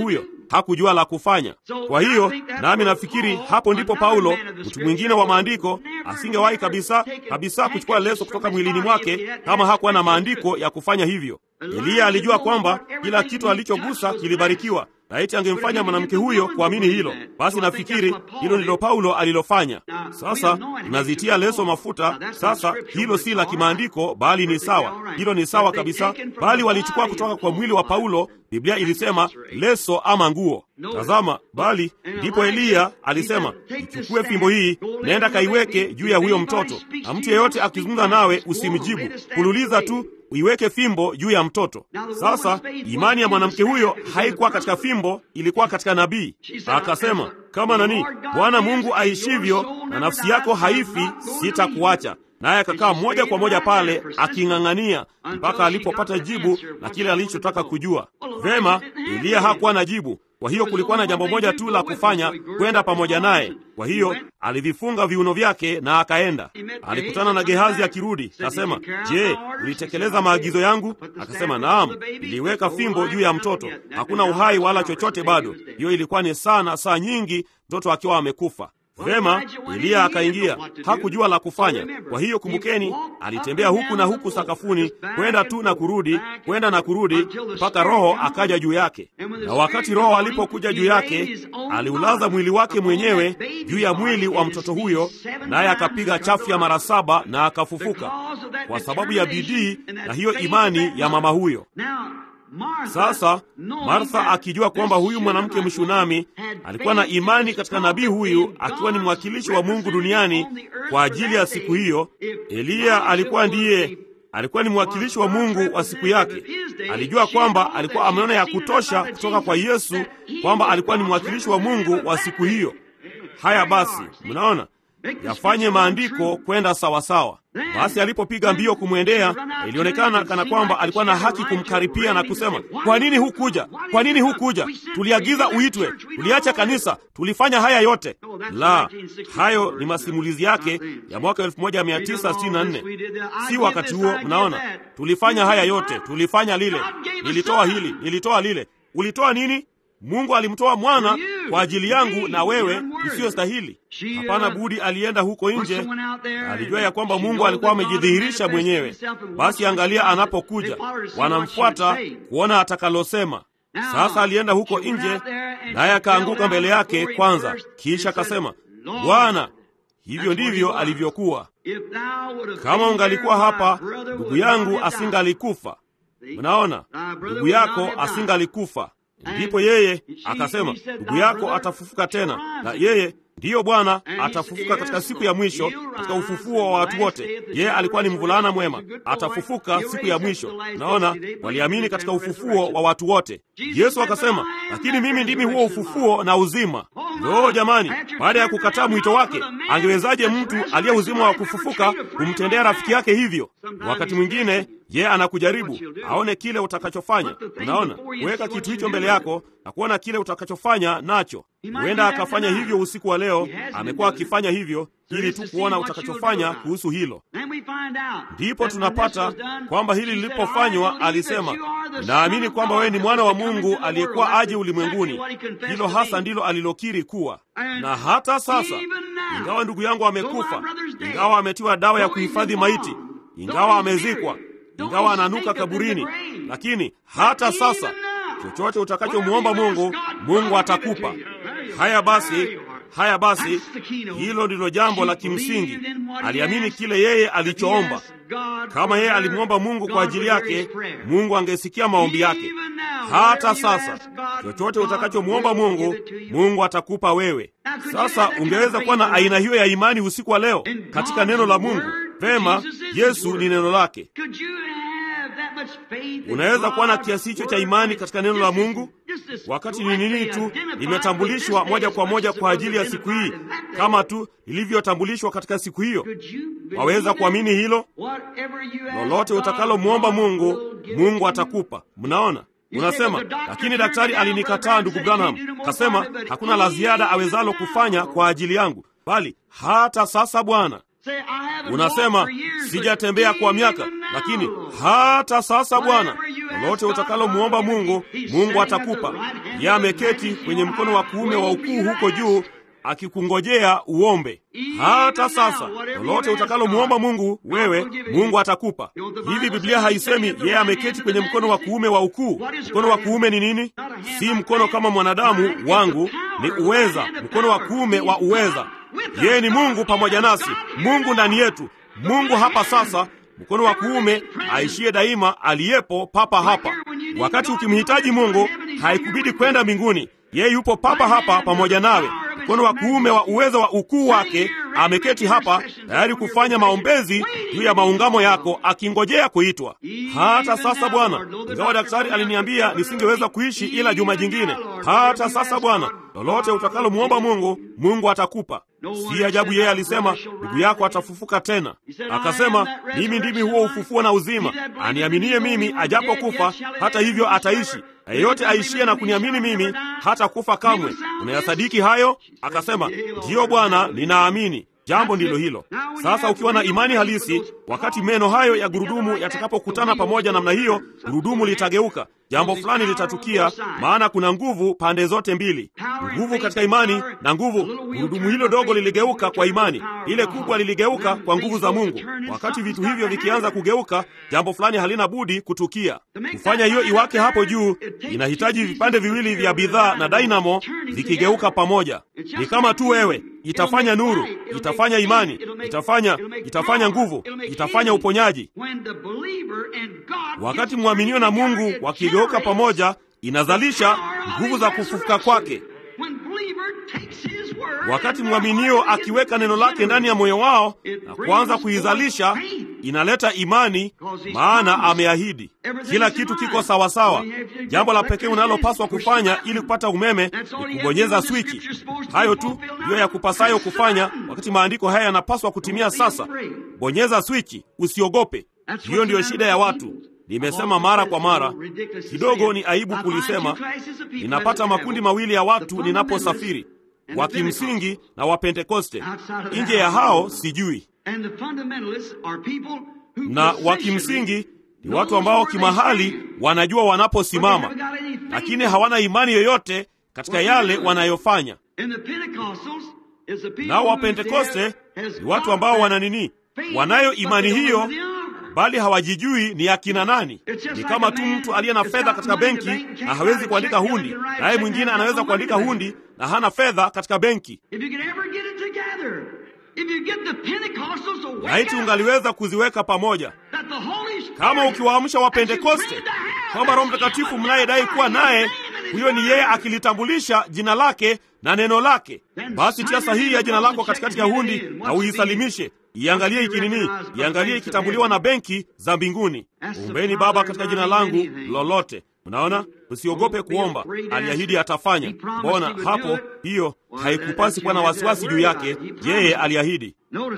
S1: hakujua la kufanya. Kwa hiyo nami nafikiri hapo ndipo Paulo, mtu mwingine wa maandiko, asingewahi kabisa kabisa kuchukua leso kutoka mwilini mwake kama hakuwa na maandiko ya kufanya hivyo. Eliya alijua kwamba kila kitu alichogusa kilibarikiwa. Laiti angemfanya mwanamke huyo kuamini hilo. Basi nafikiri hilo ndilo Paulo alilofanya. Sasa tunazitia leso mafuta. Sasa hilo si la kimaandiko, bali ni sawa, hilo ni sawa kabisa, bali walichukua kutoka kwa mwili wa Paulo. Biblia ilisema leso ama nguo. Tazama, bali ndipo Eliya alisema, ichukue fimbo hii, nenda kaiweke juu ya huyo mtoto, na mtu yeyote akizungumza nawe usimjibu, kululiza tu uiweke fimbo juu ya mtoto. Sasa imani ya mwanamke huyo haikuwa katika fimbo, ilikuwa katika nabii. Akasema, kama nani, Bwana Mungu aishivyo na nafsi yako haifi, sitakuacha. Naye akakaa moja kwa moja pale aking'ang'ania mpaka alipopata jibu na kile alichotaka kujua. Vema, Eliya hakuwa na jibu. Kwa hiyo kulikuwa na jambo moja tu la kufanya, kwenda pamoja naye. Kwa hiyo alivifunga viuno vyake na akaenda. Alikutana na Gehazi akirudi, akasema, je, ulitekeleza maagizo yangu? Akasema, naam, niliweka fimbo juu ya mtoto, hakuna uhai wala chochote bado. Hiyo ilikuwa ni saa na saa nyingi, mtoto akiwa amekufa. Vema, Eliya akaingia, hakujua la kufanya. Kwa hiyo kumbukeni, alitembea huku na huku sakafuni, kwenda tu na kurudi, kwenda na kurudi, mpaka Roho akaja juu yake. Na wakati Roho alipokuja juu yake, aliulaza mwili wake mwenyewe juu ya mwili wa mtoto huyo, naye akapiga chafya mara saba na akafufuka, kwa sababu ya bidii na hiyo imani ya mama huyo. Sasa Martha akijua kwamba huyu mwanamke Mshunami alikuwa na imani katika nabii huyu, akiwa ni mwakilishi wa Mungu duniani kwa ajili ya siku hiyo. Eliya alikuwa ndiye alikuwa ni mwakilishi wa Mungu wa siku yake. Alijua kwamba alikuwa ameona ya kutosha kutoka kwa Yesu kwamba alikuwa ni mwakilishi wa Mungu wa siku hiyo. Haya basi, mnaona yafanye maandiko kwenda sawasawa. Basi alipopiga mbio kumwendea, ilionekana kana kwamba alikuwa na haki kumkaripia na kusema, kwa nini hukuja? Kwa nini hukuja? Tuliagiza uitwe, tuliacha kanisa, tulifanya haya yote. La, hayo ni masimulizi yake ya mwaka 1964 si wakati huo. Mnaona, tulifanya haya yote, tulifanya lile, nilitoa hili, nilitoa lile. Ulitoa nini? Mungu alimtoa mwana kwa ajili yangu na wewe usiyostahili. Hapana budi, alienda huko nje. Alijua ya kwamba Mungu alikuwa amejidhihirisha mwenyewe. Basi angalia, anapokuja wanamfuata kuona atakalosema. Sasa alienda huko nje, naye akaanguka mbele yake kwanza, kisha akasema, Bwana, hivyo ndivyo alivyokuwa. Kama ungalikuwa hapa, ndugu yangu asingalikufa. Mnaona, ndugu yako asingalikufa. Ndipo yeye akasema, ndugu yako atafufuka tena, na yeye ndiyo Bwana atafufuka katika siku ya mwisho, katika ufufuo wa watu wote. Yeye alikuwa ni mvulana mwema, atafufuka siku ya mwisho. Naona waliamini katika ufufuo wa watu wote. Yesu akasema, lakini mimi ndimi huo ufufuo na uzima. Loo jamani, baada ya kukataa mwito wake, angewezaje mtu aliye uzima wa kufufuka kumtendea rafiki yake hivyo? Wakati mwingine yeye anakujaribu aone kile utakachofanya. Unaona, kuweka kitu hicho mbele yako na kuona kile utakachofanya nacho. Huenda akafanya hivyo usiku wa leo, amekuwa akifanya hivyo ili tu kuona utakachofanya kuhusu hilo. Ndipo tunapata kwamba hili lilipofanywa, alisema, naamini kwamba wewe ni mwana wa Mungu aliyekuwa aje ulimwenguni. Hilo hasa ndilo alilokiri kuwa. Na hata sasa, ingawa ndugu yangu amekufa, ingawa ametiwa dawa ya kuhifadhi maiti, ingawa amezikwa, ingawa ananuka kaburini, lakini hata sasa chochote utakachomwomba Mungu, Mungu atakupa. Haya basi, haya basi, hilo ndilo jambo la kimsingi. Aliamini kile yeye alichoomba. Kama yeye alimwomba Mungu kwa ajili yake, Mungu angesikia maombi yake. Hata sasa, chochote utakachomwomba Mungu, Mungu atakupa wewe. Sasa ungeweza kuwa na aina hiyo ya imani usiku wa leo katika neno la Mungu. Vema, Yesu ni neno lake. Unaweza kuwa na kiasi hicho cha imani katika neno la Mungu wakati ni nini tu limetambulishwa moja kwa moja kwa ajili ya siku hii, kama tu lilivyotambulishwa katika siku hiyo. Waweza kuamini hilo? Lolote utakalomwomba Mungu, Mungu atakupa. Mnaona? Unasema, lakini daktari alinikataa, ndugu Branham kasema hakuna la ziada awezalo kufanya kwa ajili yangu, bali hata sasa Bwana Unasema sijatembea kwa miaka, lakini hata sasa Bwana, lolote utakalomwomba Mungu, Mungu atakupa. Yeye ameketi kwenye mkono wa kuume wa ukuu huko juu akikungojea uombe. Hata sasa lolote utakalomwomba Mungu wewe, Mungu atakupa. Hivi Biblia haisemi yeye ameketi kwenye mkono wa kuume wa ukuu? Mkono wa kuume ni nini? Si mkono kama mwanadamu wangu, ni uweza, mkono wa kuume wa uweza. Yeye ni Mungu pamoja nasi, Mungu ndani yetu, Mungu hapa sasa mkono wa kuume aishie daima, aliyepo papa hapa. Wakati ukimhitaji Mungu, haikubidi kwenda mbinguni, yeye yupo papa hapa pamoja nawe. Mkono wa kuume wa uwezo wa ukuu wake ameketi hapa tayari kufanya maombezi juu ya maungamo yako, akingojea kuitwa. Hata sasa Bwana, ingawa daktari aliniambia nisingeweza kuishi ila juma jingine, hata sasa Bwana, lolote utakalomwomba Mungu, Mungu atakupa. Si ajabu yeye alisema ndugu yako atafufuka tena. Akasema, mimi ndimi huo ufufuo na uzima, aniaminie mimi, ajapokufa hata hivyo ataishi, na yeyote aishie na kuniamini mimi hata kufa kamwe. Unayasadiki hayo? Akasema, ndiyo Bwana, ninaamini. Jambo ndilo hilo. Sasa ukiwa na imani halisi, wakati meno hayo ya gurudumu yatakapokutana pamoja namna hiyo, gurudumu litageuka, jambo fulani litatukia, maana kuna nguvu pande zote mbili, nguvu katika imani na nguvu. Gurudumu hilo dogo liligeuka kwa imani, ile kubwa liligeuka kwa nguvu za Mungu. Wakati vitu hivyo vikianza kugeuka, jambo fulani halina budi kutukia. Kufanya hiyo iwake hapo juu, inahitaji vipande viwili vya bidhaa na dynamo vikigeuka pamoja. Ni kama tu wewe itafanya nuru, itafanya imani, itafanya itafanya nguvu, itafanya uponyaji. Wakati mwaminio na Mungu wakigeuka pamoja, inazalisha nguvu za kufufuka kwake. Wakati mwaminio akiweka neno lake ndani ya moyo wao na kuanza kuizalisha, inaleta imani, maana ameahidi. Kila kitu kiko sawasawa. Jambo la pekee unalopaswa kufanya ili kupata umeme ni kubonyeza swichi. Hayo tu ndiyo ya kupasayo kufanya, wakati maandiko haya yanapaswa kutimia sasa. Bonyeza swichi, usiogope. Hiyo ndiyo shida ya watu. Nimesema mara kwa mara, kidogo ni aibu kulisema. Ninapata makundi mawili ya watu ninaposafiri, wa kimsingi na Wapentekoste. Nje ya hao sijui, na wa kimsingi ni watu ambao kimahali wanajua wanaposimama, lakini hawana imani yoyote katika yale wanayofanya. Nao Wapentekoste ni watu ambao wana nini? Wanayo imani hiyo bali hawajijui ni akina nani. Ni kama tu mtu aliye na fedha katika benki na hawezi kuandika hundi, naye mwingine anaweza kuandika hundi na hana fedha katika benki. Laiti ungaliweza kuziweka pamoja, kama ukiwaamsha Wapentekoste kwamba Roho Mtakatifu mnayedai kuwa naye, huyo ni yeye akilitambulisha jina lake na neno lake. Basi tia sahihi ya jina lako katikati ya hundi na uisalimishe Iangalie ikinini, iangalie ikitambuliwa na benki za mbinguni. Ombeni Baba katika jina langu lolote. Unaona, usiogope kuomba, aliahidi atafanya. Mbona hapo, hiyo haikupasi kuwa na wasiwasi juu yake. Yeye aliahidi.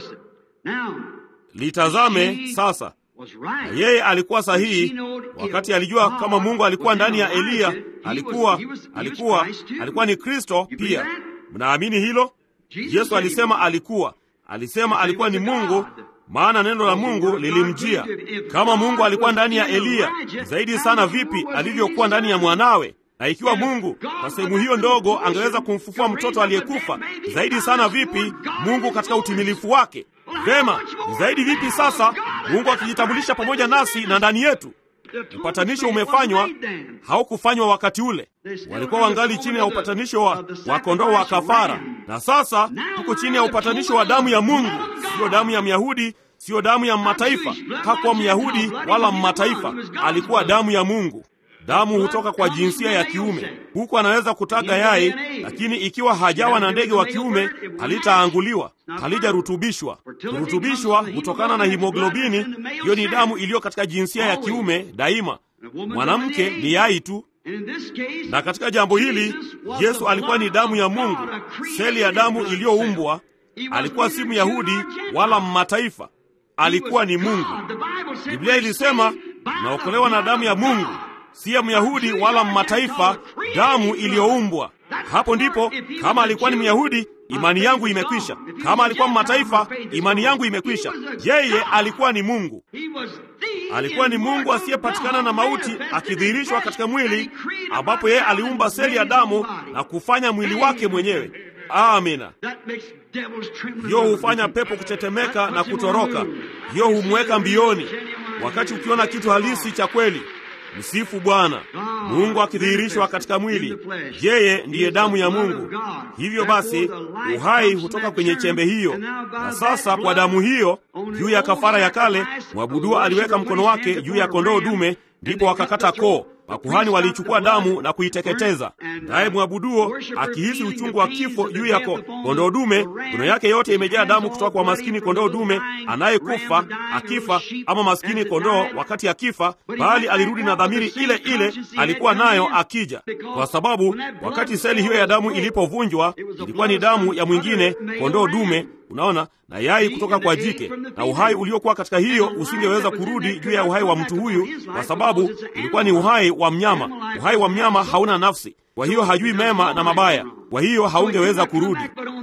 S1: Litazame sasa, na yeye alikuwa sahihi wakati alijua kama Mungu alikuwa ndani ya Eliya. Alikuwa alikuwa alikuwa ni Kristo pia. Mnaamini hilo? Yesu alisema alikuwa alisema alikuwa ni Mungu, maana neno la Mungu lilimjia. Kama Mungu alikuwa ndani ya Eliya, zaidi sana vipi alivyokuwa ndani ya mwanawe? Na ikiwa Mungu kwa sehemu hiyo ndogo angeweza kumfufua mtoto aliyekufa, zaidi sana vipi Mungu katika utimilifu wake? Vema, zaidi vipi sasa Mungu akijitambulisha pamoja nasi na ndani yetu? Upatanisho umefanywa, haukufanywa wakati ule. Walikuwa wangali chini ya upatanisho wa, wa kondoo wa kafara, na sasa tuko chini ya upatanisho wa damu ya Mungu, siyo damu ya Myahudi, siyo damu ya mataifa. Hakuwa Myahudi wala mmataifa, alikuwa damu ya Mungu. Damu hutoka kwa jinsia ya kiume. Huku anaweza kutaga yai, lakini ikiwa hajawa na ndege wa kiume halitaanguliwa, halijarutubishwa. Kurutubishwa hutokana na himoglobini. Hiyo ni damu iliyo katika jinsia ya kiume daima. Mwanamke ni yai tu. Na katika jambo hili Yesu alikuwa ni damu ya Mungu, seli ya damu iliyoumbwa. Alikuwa si Myahudi wala mmataifa, alikuwa ni Mungu. Biblia ilisema naokolewa na damu ya Mungu, si ya Myahudi wala mmataifa, damu iliyoumbwa. Hapo ndipo kama alikuwa ni Myahudi imani yangu imekwisha. Kama alikuwa mataifa, imani yangu imekwisha. Yeye alikuwa ni Mungu, alikuwa ni Mungu asiyepatikana na mauti, akidhihirishwa katika mwili, ambapo yeye aliumba seli ya damu na kufanya mwili wake mwenyewe. Amina. Hiyo hufanya pepo kutetemeka na kutoroka. Hiyo humweka mbioni, wakati ukiona kitu halisi cha kweli. Msifu Bwana. Mungu akidhihirishwa katika mwili, yeye ndiye damu ya Mungu. Hivyo basi uhai hutoka kwenye chembe hiyo, na sasa kwa damu hiyo, juu ya kafara ya kale, mwabuduo aliweka mkono wake juu ya kondoo dume, ndipo wakakata koo. Makuhani waliichukua damu na kuiteketeza, naye mwabuduo akihisi uchungu wa kifo juu ya kondoo dume, mikono yake yote imejaa damu kutoka kwa maskini kondoo dume anayekufa akifa, ama maskini kondoo wakati akifa, bali alirudi na dhamiri ile ile alikuwa nayo akija, kwa sababu wakati seli hiyo ya damu ilipovunjwa, ilikuwa ni damu ya mwingine kondoo dume Unaona, na yai kutoka kwa jike, na uhai uliokuwa katika hiyo usingeweza kurudi juu ya uhai wa mtu huyu, kwa sababu ilikuwa ni uhai wa mnyama. Uhai wa mnyama hauna nafsi, kwa hiyo hajui mema na mabaya, kwa hiyo haungeweza kurudi.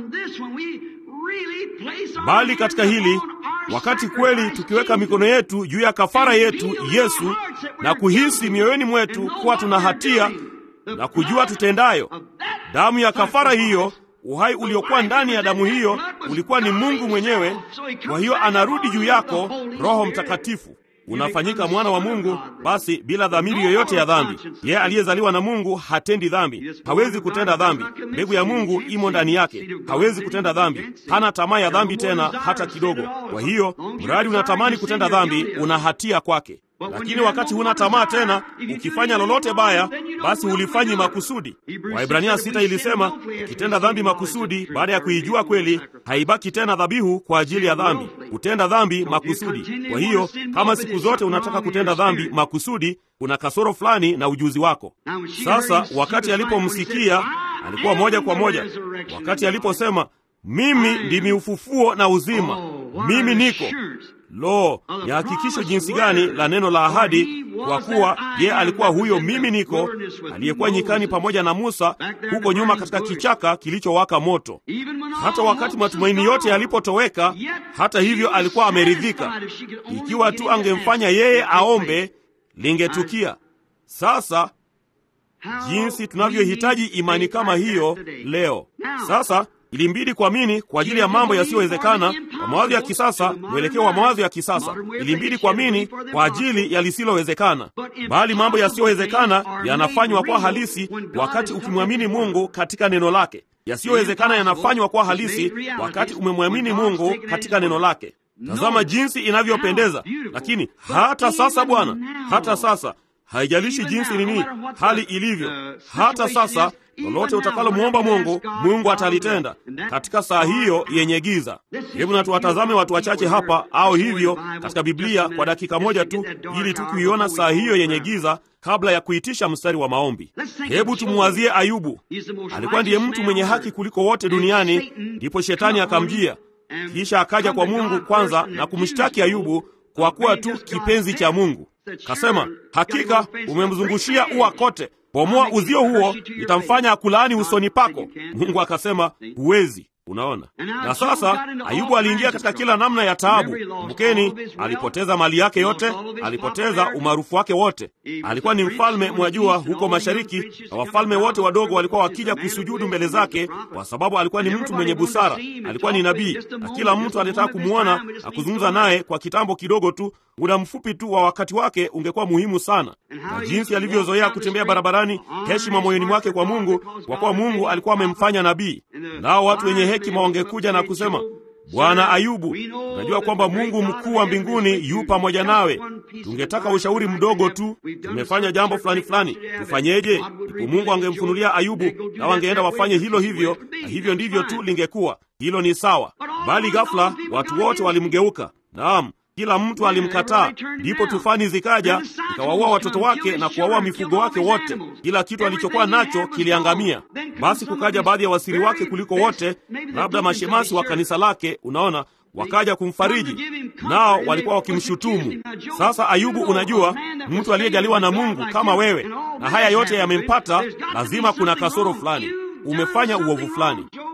S1: Bali katika hili, wakati kweli tukiweka mikono yetu juu ya kafara yetu Yesu, na kuhisi mioyoni mwetu kuwa tuna hatia na kujua tutendayo, damu ya kafara hiyo uhai uliokuwa ndani ya damu hiyo ulikuwa ni Mungu mwenyewe. Kwa hiyo anarudi juu yako, Roho Mtakatifu, unafanyika mwana wa Mungu, basi bila dhamiri yoyote ya dhambi. Yeye aliyezaliwa na Mungu hatendi dhambi, hawezi kutenda dhambi. Mbegu ya Mungu imo ndani yake, hawezi kutenda dhambi, hana tamaa ya dhambi tena hata kidogo. Kwa hiyo mradi unatamani kutenda dhambi, una hatia kwake. Lakini wakati huna tamaa tena, ukifanya lolote baya, basi hulifanyi makusudi. Waibrania sita ilisema ukitenda dhambi makusudi, baada ya kuijua kweli, haibaki tena dhabihu kwa ajili ya dhambi, kutenda dhambi makusudi. Kwa hiyo kama siku zote unataka kutenda dhambi makusudi, kuna kasoro fulani na ujuzi wako. Sasa wakati alipomsikia alikuwa moja kwa moja, wakati aliposema mimi ndimi ufufuo na uzima, mimi niko Lo, ni hakikisho jinsi gani la neno la ahadi! Kwa kuwa ye alikuwa huyo mimi niko aliyekuwa nyikani pamoja na Musa huko nyuma katika kichaka kilichowaka moto. Hata wakati matumaini yote yalipotoweka, hata hivyo alikuwa ameridhika. Ikiwa tu angemfanya yeye aombe, lingetukia. Sasa jinsi tunavyohitaji imani kama hiyo leo. Sasa ilimbidi kuamini kwa ajili ya mambo yasiyowezekana kwa mawazo ya kisasa, mwelekeo wa mawazo ya kisasa. Ilimbidi kuamini kwa ajili ya lisilowezekana, bali mambo yasiyowezekana yanafanywa kwa halisi wakati ukimwamini Mungu katika neno lake. Yasiyowezekana yanafanywa kwa halisi wakati umemwamini Mungu katika neno lake. Tazama jinsi inavyopendeza! Lakini hata sasa, Bwana, hata sasa haijalishi jinsi nini hali ilivyo, hata sasa lolote utakalomwomba Mungu, Mungu atalitenda katika saa hiyo yenye giza. Hebu na tuwatazame watu wachache hapa au hivyo katika Biblia kwa dakika moja tu, ili tu kuiona saa hiyo yenye giza kabla ya kuitisha mstari wa maombi. Hebu tumuwazie Ayubu. Alikuwa ndiye mtu mwenye haki kuliko wote duniani, ndipo shetani akamjia, kisha akaja kwa Mungu kwanza na kumshtaki Ayubu kwa kuwa tu kipenzi cha Mungu. Kasema, hakika umemzungushia ua kote, bomoa uzio huo, itamfanya akulaani usoni pako. Mungu akasema, huwezi. Unaona, na sasa Ayubu aliingia katika kila namna ya taabu. Kumbukeni, alipoteza mali yake yote, alipoteza umaarufu wake wote. Alikuwa ni mfalme, mwajua, huko mashariki, na wafalme wote wadogo walikuwa wakija kusujudu mbele zake, kwa sababu alikuwa ni mtu mwenye busara, alikuwa ni nabii, na kila mtu alitaka kumwona na kuzungumza naye kwa kitambo kidogo tu. Muda mfupi tu wa wakati wake ungekuwa muhimu sana, na jinsi alivyozoea kutembea barabarani, heshima moyoni mwake kwa Mungu, kwa kuwa Mungu alikuwa amemfanya nabii. Nao watu wenye hekima wangekuja na kusema, Bwana Ayubu, unajua kwamba Mungu mkuu wa mbinguni yu pamoja nawe. Tungetaka ushauri mdogo tu, tumefanya jambo fulani fulani, tufanyeje? Ndipo Mungu angemfunulia Ayubu, na wangeenda wafanye hilo hivyo, na hivyo ndivyo tu lingekuwa. Hilo ni sawa, bali ghafla watu wote walimgeuka. Naam, kila mtu alimkataa. Ndipo tufani zikaja ikawaua watoto wake na kuwaua mifugo wake wote, kila kitu alichokuwa nacho kiliangamia. Basi kukaja baadhi ya wasiri wake kuliko wote, labda mashemasi wa kanisa lake, unaona, wakaja kumfariji, nao walikuwa wakimshutumu. Sasa Ayubu, unajua, mtu aliyejaliwa na Mungu kama wewe, na haya yote yamempata, lazima kuna kasoro fulani, umefanya uovu fulani.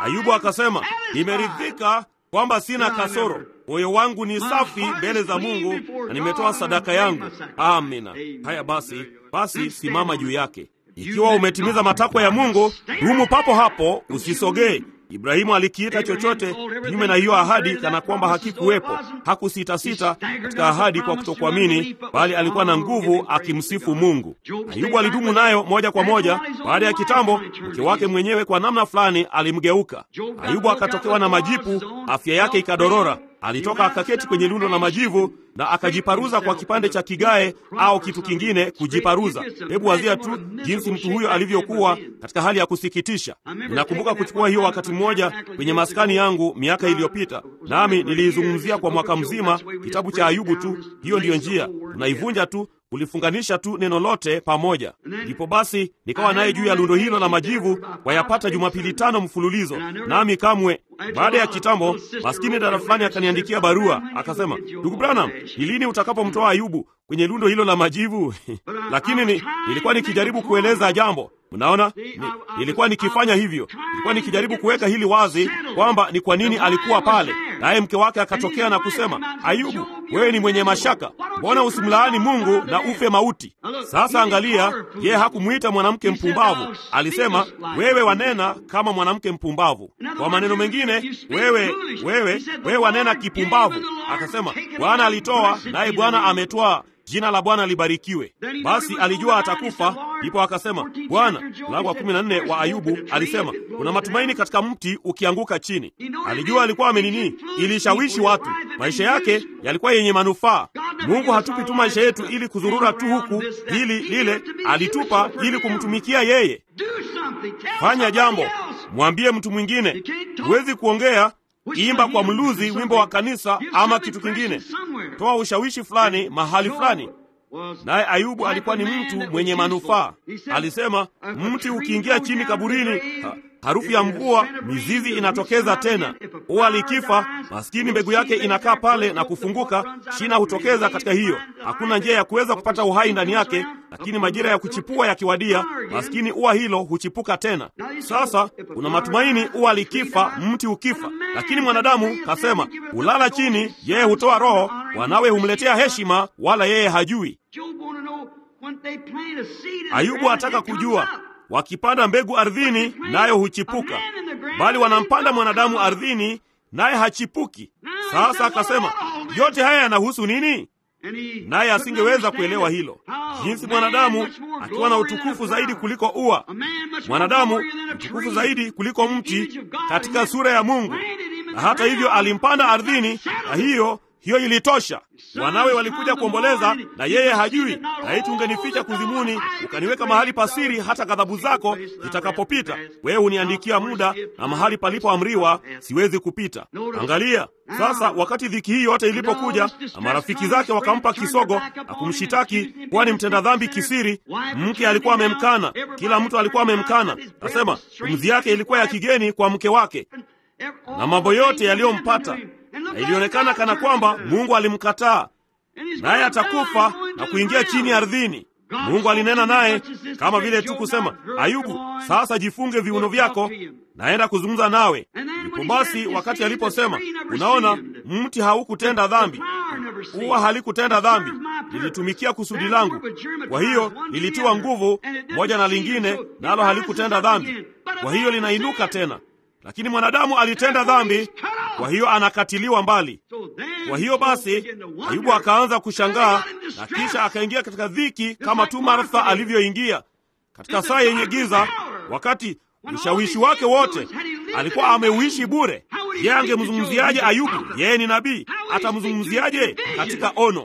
S1: Ayubu akasema, nimeridhika kwamba sina kasoro, moyo wangu ni safi mbele za Mungu na nimetoa sadaka yangu. Amina. Haya basi, basi simama juu yake. Ikiwa umetimiza matakwa ya Mungu, dumu papo hapo, usisogee. Ibrahimu alikiita chochote kinyume na hiyo ahadi kana kwamba hakikuwepo. Hakusitasita katika ahadi kwa kutokuamini, bali alikuwa na nguvu akimsifu Mungu. Ayubu alidumu nayo moja kwa moja. Baada ya kitambo, mke wake mwenyewe kwa namna fulani alimgeuka. Ayubu akatokewa na majipu, afya yake ikadorora. Alitoka akaketi kwenye lundo la majivu na akajiparuza kwa kipande cha kigae au kitu kingine kujiparuza. Hebu wazia tu jinsi mtu huyo alivyokuwa katika hali ya kusikitisha. Ninakumbuka kuchukua hiyo wakati mmoja kwenye maskani yangu miaka iliyopita, nami niliizungumzia kwa mwaka mzima kitabu cha Ayubu tu. Hiyo ndiyo njia, tunaivunja tu kulifunganisha tu neno lote pamoja. Ndipo basi nikawa naye juu ya lundo hilo la majivu wayapata Jumapili tano mfululizo, nami kamwe. Baada ya kitambo, maskini dada fulani akaniandikia barua akasema, ndugu Branham, ni lini utakapomtoa Ayubu kwenye lundo hilo la majivu? Lakini ni, nilikuwa nikijaribu kueleza jambo Mnaona, ni, nilikuwa nikifanya hivyo, nilikuwa nikijaribu kuweka hili wazi kwamba ni kwa nini alikuwa pale. Naye mke wake akatokea na kusema, Ayubu, wewe ni mwenye mashaka, mbona usimlaani Mungu na ufe mauti? Sasa angalia, yeye hakumwita mwanamke mpumbavu, alisema wewe wanena kama mwanamke mpumbavu. Kwa maneno mengine, wewe wewe wewe wanena kipumbavu. Akasema Bwana alitoa, naye Bwana ametwaa jina la Bwana libarikiwe. Basi alijua atakufa, ndipo akasema, Bwana. Mlango wa kumi na nne wa Ayubu alisema kuna matumaini katika mti ukianguka chini. Alijua alikuwa amenini, ilishawishi watu, maisha yake yalikuwa yenye manufaa. Mungu hatupi tu maisha yetu ili kuzurura tu huku hili lile, alitupa ili kumtumikia yeye. Fanya jambo, mwambie mtu mwingine. Huwezi kuongea Imba kwa mluzi wimbo wa kanisa ama kitu kingine, toa ushawishi fulani mahali fulani. Naye Ayubu alikuwa ni mtu mwenye manufaa. Alisema, mti ukiingia chini kaburini, ha, harufu ya mvua, mizizi inatokeza tena. Ua likifa, maskini mbegu yake inakaa pale na kufunguka, shina hutokeza katika hiyo. Hakuna njia ya kuweza kupata uhai ndani yake, lakini majira ya kuchipua yakiwadia, maskini ua hilo huchipuka tena. Sasa kuna matumaini, ua likifa, mti ukifa. Lakini mwanadamu kasema, hulala chini, yeye hutoa roho, wanawe humletea heshima, wala yeye hajui. Ayubu ataka kujua wakipanda mbegu ardhini, nayo huchipuka, bali wanampanda mwanadamu ardhini, naye hachipuki. Sasa akasema, yote haya yanahusu nini? Naye asingeweza kuelewa hilo, jinsi mwanadamu akiwa na utukufu zaidi kuliko ua, mwanadamu utukufu zaidi kuliko mti katika sura ya Mungu, na hata hivyo alimpanda ardhini, na hiyo hiyo ilitosha. Wanawe walikuja kuomboleza na yeye hajui. Laiti ungenificha kuzimuni, ukaniweka mahali pasiri, hata ghadhabu zako zitakapopita. Wewe huniandikia muda, na mahali palipoamriwa siwezi kupita. Angalia sasa, wakati dhiki hii yote ilipokuja na marafiki zake wakampa kisogo na kumshitaki kuwa ni mtenda dhambi kisiri, mke alikuwa amemkana, kila mtu alikuwa amemkana. Nasema pumzi yake ilikuwa ya kigeni kwa mke wake, na mambo yote yaliyompata na ilionekana kana kwamba Mungu alimkataa, naye atakufa na kuingia chini ardhini. Mungu alinena naye kama vile tu kusema, Ayubu, sasa jifunge viuno vyako, naenda kuzungumza nawe. Ndipo basi wakati aliposema, unaona, mti haukutenda dhambi, ua halikutenda dhambi, lilitumikia kusudi langu, kwa hiyo lilitiwa nguvu moja na lingine, nalo halikutenda dhambi, kwa hiyo linainuka tena lakini mwanadamu alitenda dhambi, kwa hiyo anakatiliwa mbali. Kwa hiyo basi, Ayubu akaanza kushangaa na kisha akaingia katika dhiki kama tu Martha alivyoingia katika saa yenye giza. Wakati ushawishi wake wote alikuwa ameuishi bure. Yeye angemzungumziaje Ayubu? Yeye ni nabii, atamzungumziaje katika ono?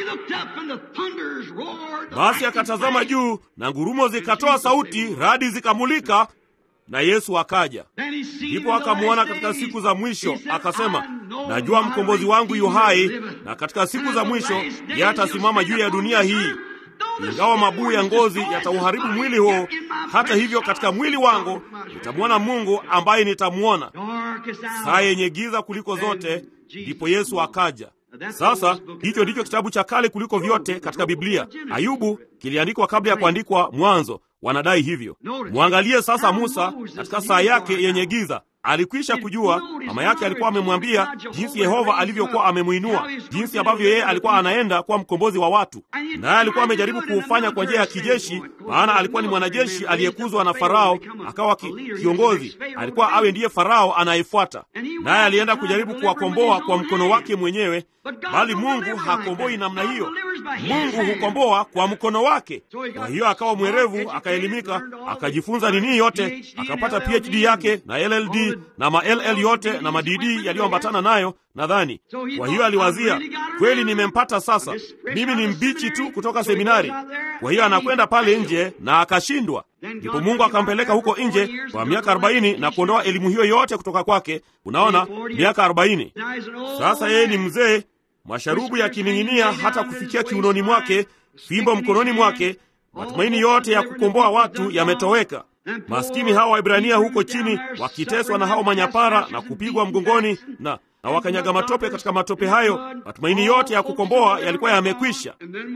S1: Basi akatazama juu na ngurumo zikatoa sauti, radi zikamulika na Yesu akaja. Ndipo akamwona katika siku za mwisho, akasema, najua mkombozi wangu yu hai, na katika siku za mwisho yeye atasimama juu ya dunia hii. Ingawa mabuu ya ngozi yatauharibu mwili huo, hata hivyo katika mwili wangu nitamwona Mungu ambaye nitamwona. Saa yenye giza kuliko zote, ndipo Yesu akaja. Sasa hicho ndicho kitabu cha kale kuliko vyote katika Biblia. Ayubu kiliandikwa kabla ya kuandikwa Mwanzo. Wanadai hivyo. Mwangalie sasa Musa katika saa yake yenye giza. alikwisha kujua. Mama yake alikuwa amemwambia jinsi Yehova alivyokuwa amemwinua, jinsi ambavyo yeye alikuwa anaenda kuwa mkombozi wa watu, naye alikuwa amejaribu kuufanya kwa njia ya kijeshi, maana alikuwa ni mwanajeshi aliyekuzwa na Farao akawa ki, kiongozi. Alikuwa awe ndiye Farao anayefuata, naye alienda kujaribu kuwakomboa kwa mkono wake mwenyewe, bali Mungu hakomboi namna hiyo. Mungu hukomboa kwa mkono wake. Kwa hiyo akawa mwerevu, akaelimika, akajifunza nini yote, akapata PhD yake na LLD na ma LL yote na madidi yaliyoambatana nayo nadhani. Kwa hiyo aliwazia, kweli nimempata sasa, mimi ni mbichi tu kutoka seminari. Kwa hiyo anakwenda pale nje na akashindwa. Ndipo Mungu akampeleka huko nje kwa miaka arobaini na kuondoa elimu hiyo yote kutoka kwake. Unaona, miaka arobaini sasa. Yeye ni mzee, masharubu yakining'inia hata kufikia kiunoni mwake, fimbo mkononi mwake. Matumaini yote ya kukomboa watu yametoweka. Maskini hawa Waibrania huko chini wakiteswa na hao manyapara na kupigwa mgongoni na na wakanyaga matope katika matope hayo. Matumaini yote ya kukomboa yalikuwa yamekwisha.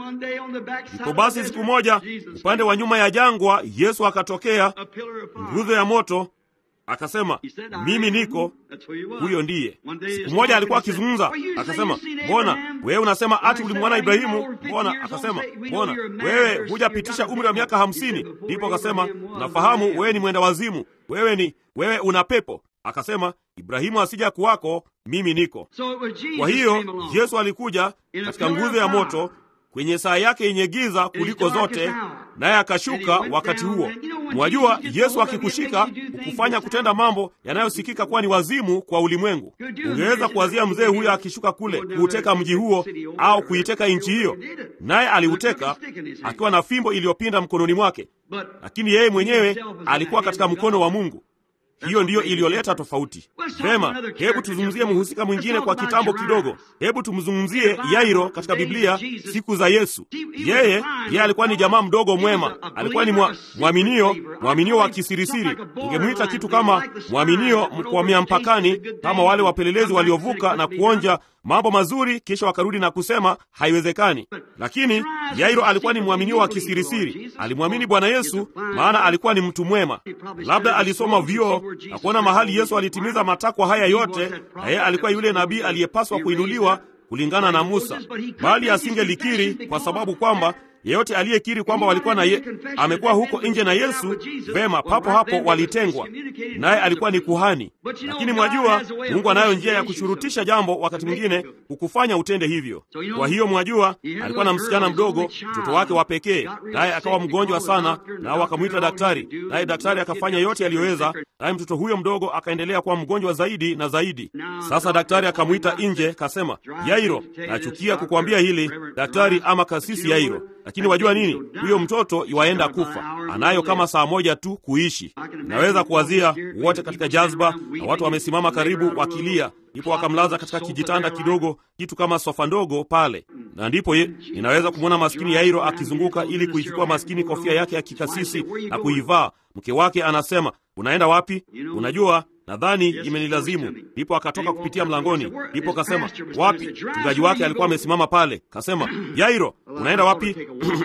S1: Ndipo basi siku moja, upande wa nyuma ya jangwa, Yesu akatokea, nguzo ya moto, akasema, mimi niko huyo. Ndiye. Siku moja alikuwa akizungumza, akasema, mbona wewe unasema ati ulimwona Ibrahimu? Mbona akasema, mbona wewe hujapitisha umri wa miaka hamsini? Ndipo akasema, nafahamu wewe ni mwenda wazimu, wewe ni wewe una pepo. Akasema, Ibrahimu asija kuwako, mimi niko. Kwa hiyo Yesu alikuja katika nguzo ya moto kwenye saa yake yenye giza kuliko zote, naye akashuka wakati huo. Mwajua, Yesu akikushika ukufanya kutenda mambo yanayosikika kuwa ni wazimu kwa ulimwengu. Ungeweza kuwazia mzee huyo akishuka kule kuuteka mji huo au kuiteka nchi hiyo, naye aliuteka akiwa na fimbo iliyopinda mkononi mwake, lakini yeye mwenyewe alikuwa katika mkono wa Mungu. Hiyo ndiyo iliyoleta tofauti. Vema, hebu tuzungumzie mhusika mwingine kwa kitambo kidogo. Hebu tumzungumzie Yairo katika Biblia siku za Yesu. Yeye yeye alikuwa ni jamaa mdogo mwema, alikuwa ni mwaminio, mwaminio wa kisirisiri. Ungemwita kitu kama mwaminio mkwamia mpakani, kama wale wapelelezi waliovuka na kuonja mambo mazuri kisha wakarudi na kusema haiwezekani. Lakini Yairo alikuwa ni mwaminio wa kisirisiri, alimwamini Bwana Yesu maana alikuwa ni mtu mwema. Labda alisoma vyuo na kuona mahali Yesu alitimiza matakwa haya yote, na yeye alikuwa yule nabii aliyepaswa kuinuliwa kulingana na Musa, bali asingelikiri kwa sababu kwamba yeyote aliyekiri kwamba walikuwa na ye, amekuwa huko nje na Yesu, vema, papo hapo walitengwa naye. Alikuwa ni kuhani. Lakini mwajua, Mungu anayo njia ya kushurutisha jambo, wakati mwingine kukufanya utende hivyo. Kwa hiyo mwajua, alikuwa na msichana mdogo, mtoto wake wa pekee, naye akawa mgonjwa sana, nao wakamwita daktari, naye daktari akafanya yote aliyoweza, naye mtoto huyo mdogo akaendelea kuwa mgonjwa zaidi na zaidi. Sasa daktari akamwita nje, kasema, Yairo, nachukia kukuambia hili daktari, ama kasisi Yairo lakini wajua nini? Huyo mtoto iwaenda kufa, anayo kama saa moja tu kuishi. Naweza kuwazia wote katika jazba, na watu wamesimama karibu wakilia. Ndipo wakamlaza katika kijitanda kidogo, kitu kama sofa ndogo pale, na ndipo ye, ninaweza kumwona maskini Yairo akizunguka ili kuichukua maskini kofia yake ya kikasisi na kuivaa. Mke wake anasema, unaenda wapi? Unajua nadhani imenilazimu. Ndipo akatoka kupitia mlangoni, ndipo kasema wapi? Mchungaji wake alikuwa amesimama pale, kasema Yairo, unaenda wapi?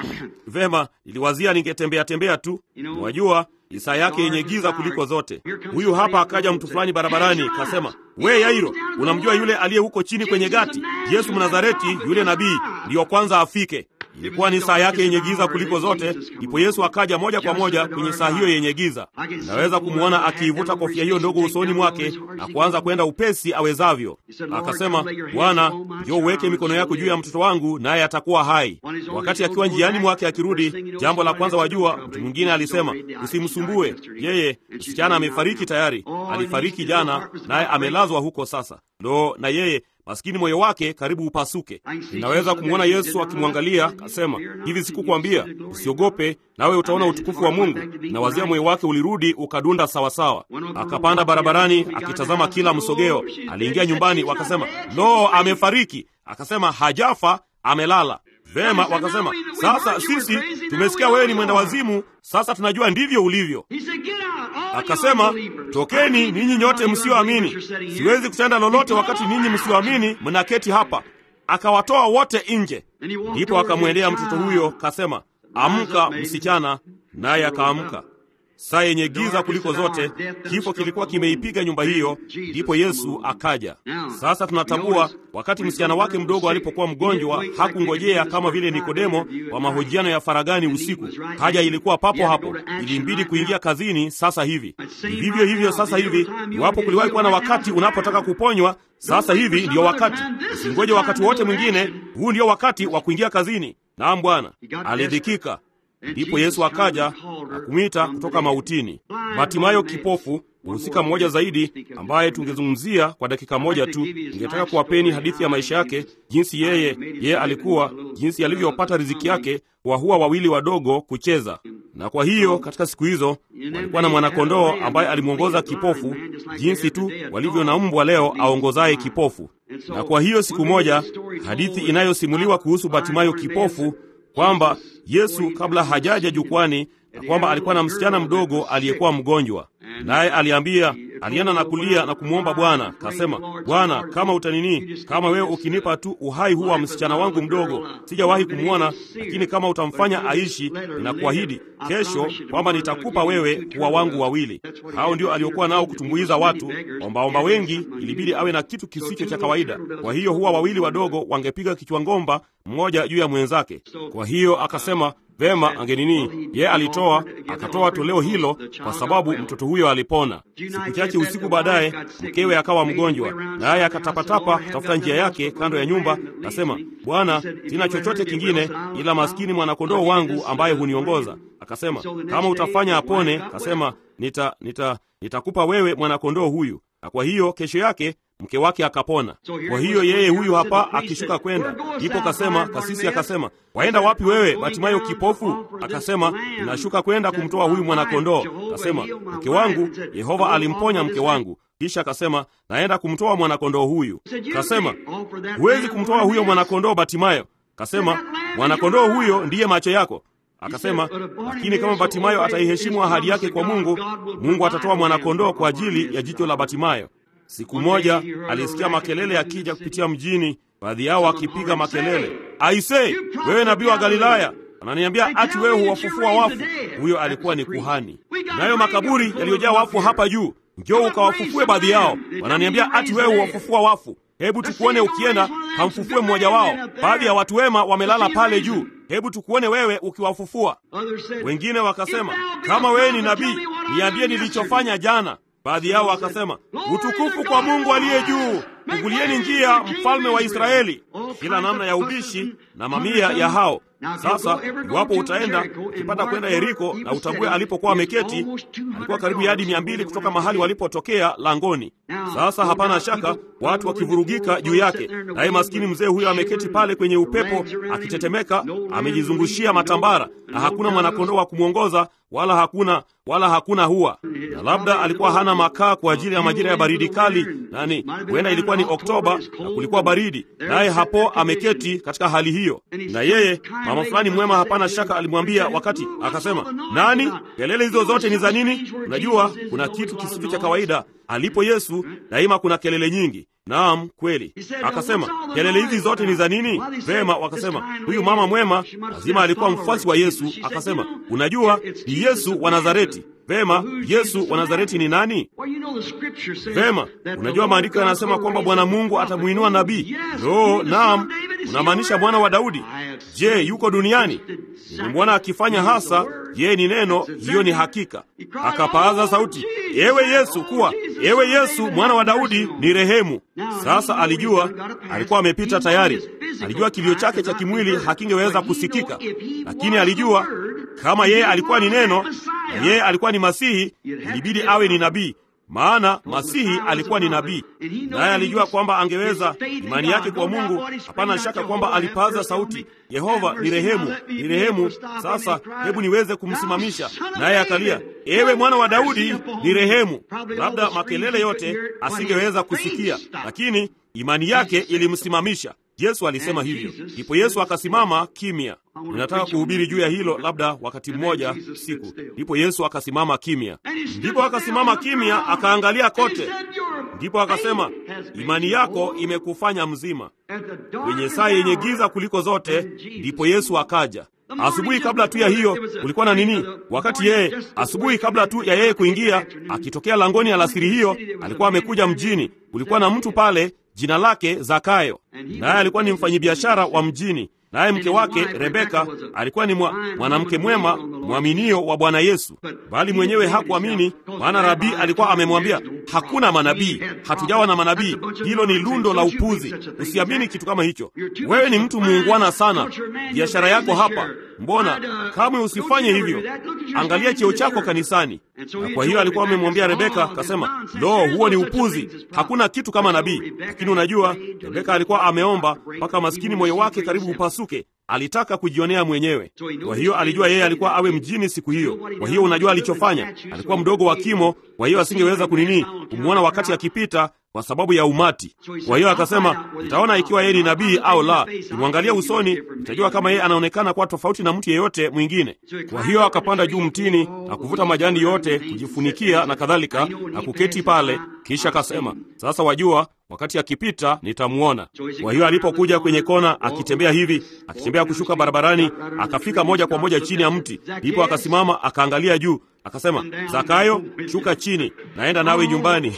S1: Vema, niliwazia ningetembea tembea tu. Wajua isaa yake yenye giza kuliko zote. Huyu hapa akaja mtu fulani barabarani, kasema we Yairo, unamjua yule aliye huko chini kwenye gati, Yesu Mnazareti, yule nabii ndiyo kwanza afike. Ilikuwa ni saa yake yenye giza kuliko zote, ndipo Yesu akaja moja kwa moja kwenye saa hiyo yenye giza. Naweza kumwona akiivuta kofia hiyo ndogo usoni mwake na kuanza kwenda upesi awezavyo. Akasema, Bwana, njoo uweke mikono yako juu ya mtoto wangu, naye atakuwa hai. Wakati akiwa njiani mwake akirudi, jambo la kwanza wajua, mtu mwingine alisema, usimsumbue yeye, msichana amefariki tayari, alifariki jana, naye amelazwa huko sasa. Lo, na yeye maskini moyo wake karibu upasuke. Ninaweza kumwona Yesu akimwangalia akasema, hivi sikukwambia usiogope, nawe utaona utukufu wa Mungu? Na wazia moyo wake ulirudi ukadunda sawasawa. Akapanda barabarani akitazama kila msogeo. Aliingia nyumbani, wakasema lo, amefariki. Akasema hajafa, amelala. Vema, wakasema sasa sisi tumesikia wewe ni mwenda wazimu, sasa tunajua ndivyo ulivyo. Akasema, tokeni ninyi nyote msioamini, siwezi kutenda lolote wakati ninyi msioamini mnaketi hapa. Akawatoa wote nje. Ndipo akamwendea mtoto huyo kasema, amka msichana, naye akaamka. saa yenye giza kuliko zote, kifo kilikuwa kimeipiga nyumba hiyo, ndipo Yesu akaja. Sasa tunatambua wakati msichana wake mdogo alipokuwa mgonjwa, hakungojea kama vile Nikodemo wa mahojiano ya faragani usiku. Haja ilikuwa papo hapo, ilimbidi kuingia kazini sasa hivi. Vivyo hivyo sasa hivi, iwapo kuliwahi kuwa na wakati unapotaka kuponywa, sasa hivi ndiyo wakati. Usingoje wakati wote mwingine, huu ndio wakati wa kuingia kazini. Naam, Bwana alidhikika. Ndipo Yesu akaja na kumwita kutoka mautini. Batimayo kipofu, mhusika mmoja zaidi ambaye tungezungumzia kwa dakika moja tu. Ningetaka kuwapeni hadithi ya maisha yake, jinsi yeye yeye alikuwa, jinsi alivyopata riziki yake kwa huwa wawili wadogo kucheza. Na kwa hiyo katika siku hizo walikuwa na mwanakondoo ambaye alimwongoza kipofu, jinsi tu walivyo na mbwa leo aongozaye kipofu. Na kwa hiyo siku moja, hadithi inayosimuliwa kuhusu Batimayo kipofu kwamba Yesu kabla hajaja jukwani na kwamba alikuwa na msichana mdogo aliyekuwa mgonjwa, naye aliambia, alienda na kulia na kumwomba Bwana, kasema, Bwana, kama utanini, kama wewe ukinipa tu uhai huu wa msichana wangu mdogo, sijawahi kumwona, lakini kama utamfanya aishi, ninakuahidi kesho kwamba nitakupa wewe kuwa wangu wawili. Hao ndio aliokuwa nao kutumbuiza watu. Ombaomba wengi ilibidi awe na kitu kisicho cha kawaida. Kwa hiyo huwa wawili wadogo wangepiga kichwa ngomba mmoja juu ya mwenzake. Kwa hiyo akasema Vema, angenini, ye alitoa akatoa toleo hilo kwa sababu mtoto huyo alipona. Siku chache usiku baadaye, mkewe akawa mgonjwa, naye akatapatapa kutafuta njia yake kando ya nyumba. Akasema, Bwana, sina chochote kingine ila maskini mwanakondoo wangu ambaye huniongoza. Akasema, kama utafanya apone, akasema nita nita nitakupa wewe mwanakondoo huyu. Na kwa hiyo kesho yake mke wake akapona. Kwa hiyo yeye huyu hapa akishuka kwenda, ndipo kasema, kasisi akasema, waenda wapi wewe Batimayo kipofu? Akasema, ninashuka kwenda kumtoa huyu mwanakondoo. Akasema, mke wangu, Yehova alimponya mke wangu. Kisha akasema, naenda kumtoa mwanakondoo huyu. Kasema, huwezi kumtoa huyo mwanakondoo Batimayo. Kasema, mwanakondoo huyo ndiye macho yako. Akasema, lakini kama Batimayo ataiheshimu ahadi yake kwa Mungu, Mungu atatoa mwanakondoo kwa ajili ya jicho la Batimayo. Siku moja alisikia makelele yakija kupitia mjini, baadhi yao wakipiga makelele, aisee, wewe nabii wa Galilaya, ananiambia ati wewe huwafufua wafu. Huyo alikuwa ni kuhani. Nayo makaburi yaliyojaa wafu hapa juu, njoo ukawafufue baadhi yao. Wananiambia ati wewe huwafufua wafu. Hebu tukuone ukienda kamfufue mmoja wao. Baadhi ya watu wema wamelala pale juu, hebu tukuone wewe ukiwafufua. Wengine wakasema, kama wewe ni nabii, niambie nilichofanya jana. Baadhi yao wakasema, utukufu kwa Mungu aliye juu, fungulieni njia, mfalme wa Israeli. Kila namna ya ubishi na mamia ya hao. Sasa iwapo utaenda ukipata kwenda Yeriko na utambue alipokuwa ameketi, alikuwa karibu yadi mia mbili kutoka mahali walipotokea langoni. Sasa hapana shaka watu wakivurugika juu yake, naye maskini mzee huyo ameketi pale kwenye upepo akitetemeka, amejizungushia matambara, na hakuna mwanakondoo wa kumwongoza wala hakuna wala hakuna hua, na labda alikuwa hana makaa kwa ajili ya majira ya baridi kali. Nani, huenda ilikuwa ni Oktoba na kulikuwa baridi, naye hapo ameketi katika hali hiyo. Na yeye mama fulani mwema, hapana shaka, alimwambia wakati, akasema, nani, kelele hizo zote ni za nini? Unajua kuna kitu kisicho cha kawaida alipo Yesu, daima kuna kelele nyingi. Naam, kweli. Akasema, kelele hizi zote ni za nini? Vema, wakasema huyu mama mwema lazima alikuwa mfuasi wa Yesu. Akasema, unajua ni Yesu wa Nazareti. Vema, Yesu wa Nazareti ni nani? Vema, unajua maandiko yanasema kwamba Bwana Mungu atamuinua nabii. Lo, naam, unamaanisha mwana wa Daudi. Je, yuko duniani? Nimemwona akifanya hasa. Yeye ni neno, hiyo ni hakika. Akapaaza sauti, ewe Yesu, kuwa ewe Yesu mwana wa Daudi, ni rehemu. Sasa alijua, alikuwa amepita tayari. Alijua kilio chake cha kimwili hakingeweza kusikika, lakini alijua kama yeye alikuwa ni neno na yeye alikuwa ni Masihi, ilibidi awe ni nabii maana Masihi alikuwa ni nabii, naye alijua kwamba angeweza. Imani yake kwa Mungu, hapana shaka kwamba alipaza sauti, Yehova ni rehemu, ni rehemu. Sasa hebu niweze kumsimamisha. Naye akalia, ewe mwana wa Daudi, ni rehemu. Labda makelele yote asingeweza kusikia, lakini imani yake ilimsimamisha. Yesu alisema hivyo, ndipo Yesu akasimama kimya. Ninataka kuhubiri juu ya hilo labda wakati mmoja siku. Ndipo Yesu akasimama kimya, ndipo akasimama kimya, akaangalia kote, ndipo akasema, imani yako imekufanya mzima. Kwenye saa yenye giza kuliko zote, ndipo Yesu akaja. asubuhi kabla tu ya hiyo kulikuwa na nini? Wakati yeye asubuhi kabla tu ya yeye kuingia, akitokea langoni alasiri hiyo, alikuwa amekuja mjini. Kulikuwa na mtu pale, jina lake Zakayo, naye alikuwa ni mfanyabiashara wa mjini naye mke wake Rebeka alikuwa ni mwanamke mwema mwaminio wa Bwana Yesu, bali mwenyewe hakuamini, maana rabii alikuwa amemwambia hakuna manabii, hatujawa na manabii. Hilo ni lundo la upuzi, usiamini kitu kama hicho. Wewe ni mtu muungwana sana, biashara yako hapa, mbona kamwe usifanye hivyo? Angalia cheo chako kanisani. Na kwa hiyo alikuwa amemwambia Rebeka, akasema lo, huo ni upuzi, hakuna kitu kama nabii. Lakini unajua, Rebeka alikuwa ameomba mpaka maskini moyo wake karibu upasuke. Alitaka kujionea mwenyewe. Kwa hiyo alijua yeye alikuwa awe mjini siku hiyo. Kwa hiyo unajua alichofanya, alikuwa mdogo wa kimo, kwa hiyo asingeweza kunini kumwona wakati akipita kwa sababu ya umati. Kwa hiyo akasema, nitaona ikiwa yeye ni nabii au la. Nimwangalia usoni, nitajua kama yeye anaonekana kuwa tofauti na mtu yeyote mwingine. Kwa hiyo akapanda juu mtini na kuvuta majani yote, kujifunikia na kadhalika, na kuketi pale. Kisha akasema, sasa wajua, wakati akipita nitamwona. Kwa hiyo alipokuja kwenye kona, akitembea hivi, akitembea kushuka barabarani, akafika moja kwa moja chini ya mti, ndipo akasimama, akaangalia juu, akasema, Zakayo, shuka chini, naenda nawe nyumbani.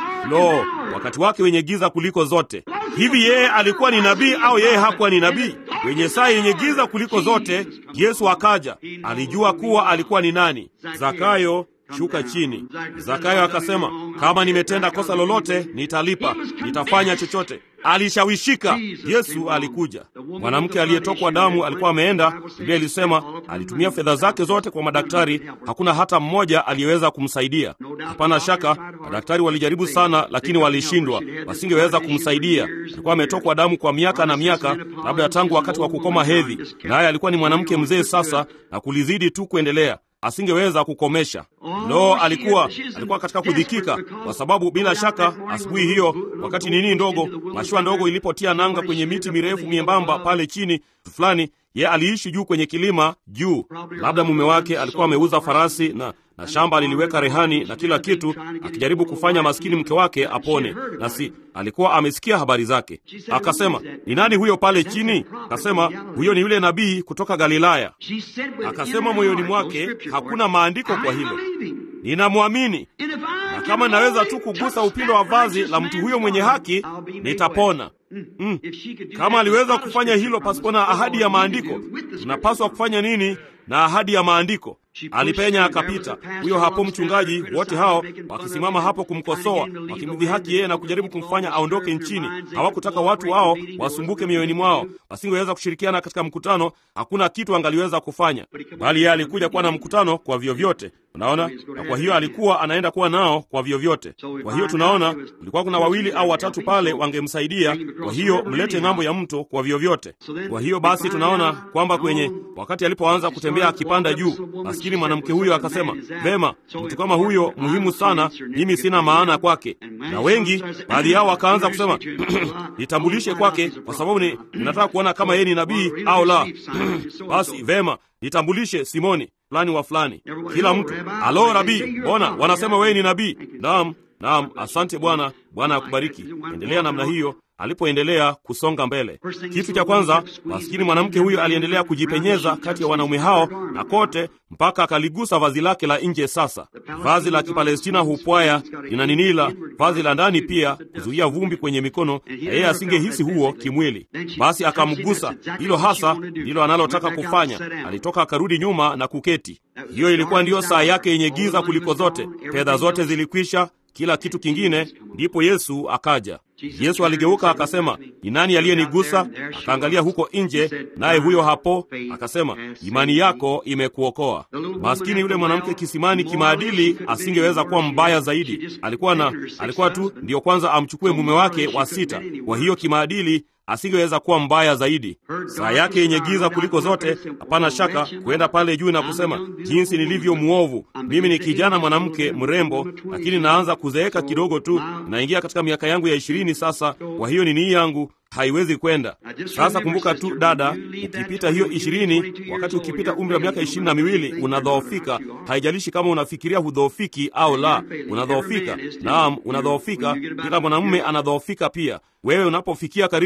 S1: Lo, wakati wake wenye giza kuliko zote. Hivi yeye alikuwa ni nabii au yeye hakuwa ni nabii? Kwenye saa yenye giza kuliko zote, Yesu akaja. Alijua kuwa alikuwa ni nani. Zakayo, shuka chini. Zakayo akasema, kama nimetenda kosa lolote, nitalipa, nitafanya chochote. Alishawishika. Yesu alikuja. Mwanamke aliyetokwa damu alikuwa ameenda, Biblia ilisema alitumia fedha zake zote kwa madaktari, hakuna hata mmoja aliyeweza kumsaidia. Hapana shaka madaktari walijaribu sana, lakini walishindwa, wasingeweza kumsaidia. Alikuwa ametokwa damu kwa miaka na miaka, labda tangu wakati wa kukoma hedhi, naye alikuwa ni mwanamke mzee sasa, na kulizidi tu kuendelea asingeweza kukomesha. Lo, alikuwa alikuwa katika kudhikika, kwa sababu bila shaka asubuhi hiyo, wakati nini ndogo, mashua ndogo ilipotia nanga kwenye miti mirefu miembamba pale chini fulani, ye aliishi juu kwenye kilima juu. Labda mume wake alikuwa ameuza farasi na na shamba aliliweka rehani na kila kitu, akijaribu kufanya maskini mke wake apone, na si alikuwa amesikia habari zake. Akasema, ni nani huyo pale chini? Akasema, huyo ni yule nabii kutoka Galilaya. Akasema moyoni mwake, hakuna maandiko kwa hilo, ninamwamini, na kama naweza tu kugusa upindo wa vazi la mtu huyo mwenye haki nitapona. Mm. Kama aliweza kufanya hilo pasipo na ahadi ya maandiko, tunapaswa kufanya nini na ahadi ya maandiko? Alipenya akapita. Huyo hapo mchungaji, wote hao wakisimama hapo kumkosoa, wakimdhihaki yeye na kujaribu kumfanya aondoke nchini. Hawakutaka watu wao wasumbuke mioyoni mwao, wasingeweza kushirikiana katika mkutano. Hakuna kitu angaliweza kufanya, bali yeye alikuja kuwa na mkutano kwa vyovyote. Unaona, na kwa hiyo alikuwa anaenda kuwa nao kwa vyovyote. Kwa hiyo tunaona kulikuwa kuna wawili au watatu pale wangemsaidia. Kwa hiyo mlete ng'ambo ya mto kwa vyovyote. Kwa hiyo basi tunaona kwamba kwenye wakati alipoanza kutembea akipanda juu, maskini mwanamke huyo akasema, vema, mtu kama huyo muhimu sana, mimi sina maana kwake. Na wengi baadhi yao wakaanza kusema nitambulishe kwake, kwa sababu ni ninataka kuona kama yeye ni nabii au la. Basi vema, nitambulishe Simoni fulani wa fulani. Kila mtu alo, rabii, mbona wanasema wewe ni nabii? Naam, naam, asante Bwana. Bwana akubariki. Endelea namna hiyo. Alipoendelea kusonga mbele, kitu cha kwanza, maskini mwanamke huyo aliendelea kujipenyeza kati ya wanaume hao na kote mpaka akaligusa vazi lake la nje. Sasa vazi la Kipalestina hupwaya lina ninila, vazi la ndani pia kuzuia vumbi kwenye mikono, na yeye asingehisi huo kimwili. Basi akamgusa. Hilo hasa ndilo analotaka kufanya. Alitoka akarudi nyuma na kuketi. Hiyo ilikuwa ndiyo saa yake yenye giza kuliko zote. Fedha zote zilikwisha, kila kitu kingine. Ndipo Yesu akaja. Yesu aligeuka akasema, ni nani aliyenigusa? Akaangalia huko nje, naye huyo hapo akasema, imani yako imekuokoa. Maskini yule mwanamke kisimani, kimaadili asingeweza kuwa mbaya zaidi. Alikuwa na alikuwa tu ndiyo kwanza amchukue mume wake wa sita, kwa hiyo kimaadili asingeweza kuwa mbaya zaidi. Saa yake yenye giza kuliko zote, hapana shaka, kuenda pale juu na kusema jinsi nilivyo mwovu. Mimi ni kijana mwanamke mrembo, lakini naanza kuzeeka kidogo tu, naingia katika miaka yangu ya ishirini sasa. Kwa hiyo nini yangu haiwezi kwenda sasa. Kumbuka tu dada, ukipita hiyo ishirini, wakati ukipita umri wa miaka ishirini na miwili unadhoofika. Haijalishi kama unafikiria hudhoofiki au la, unadhoofika. Naam, unadhoofika. Kila mwanamume anadhoofika pia. Wewe unapofikia karibu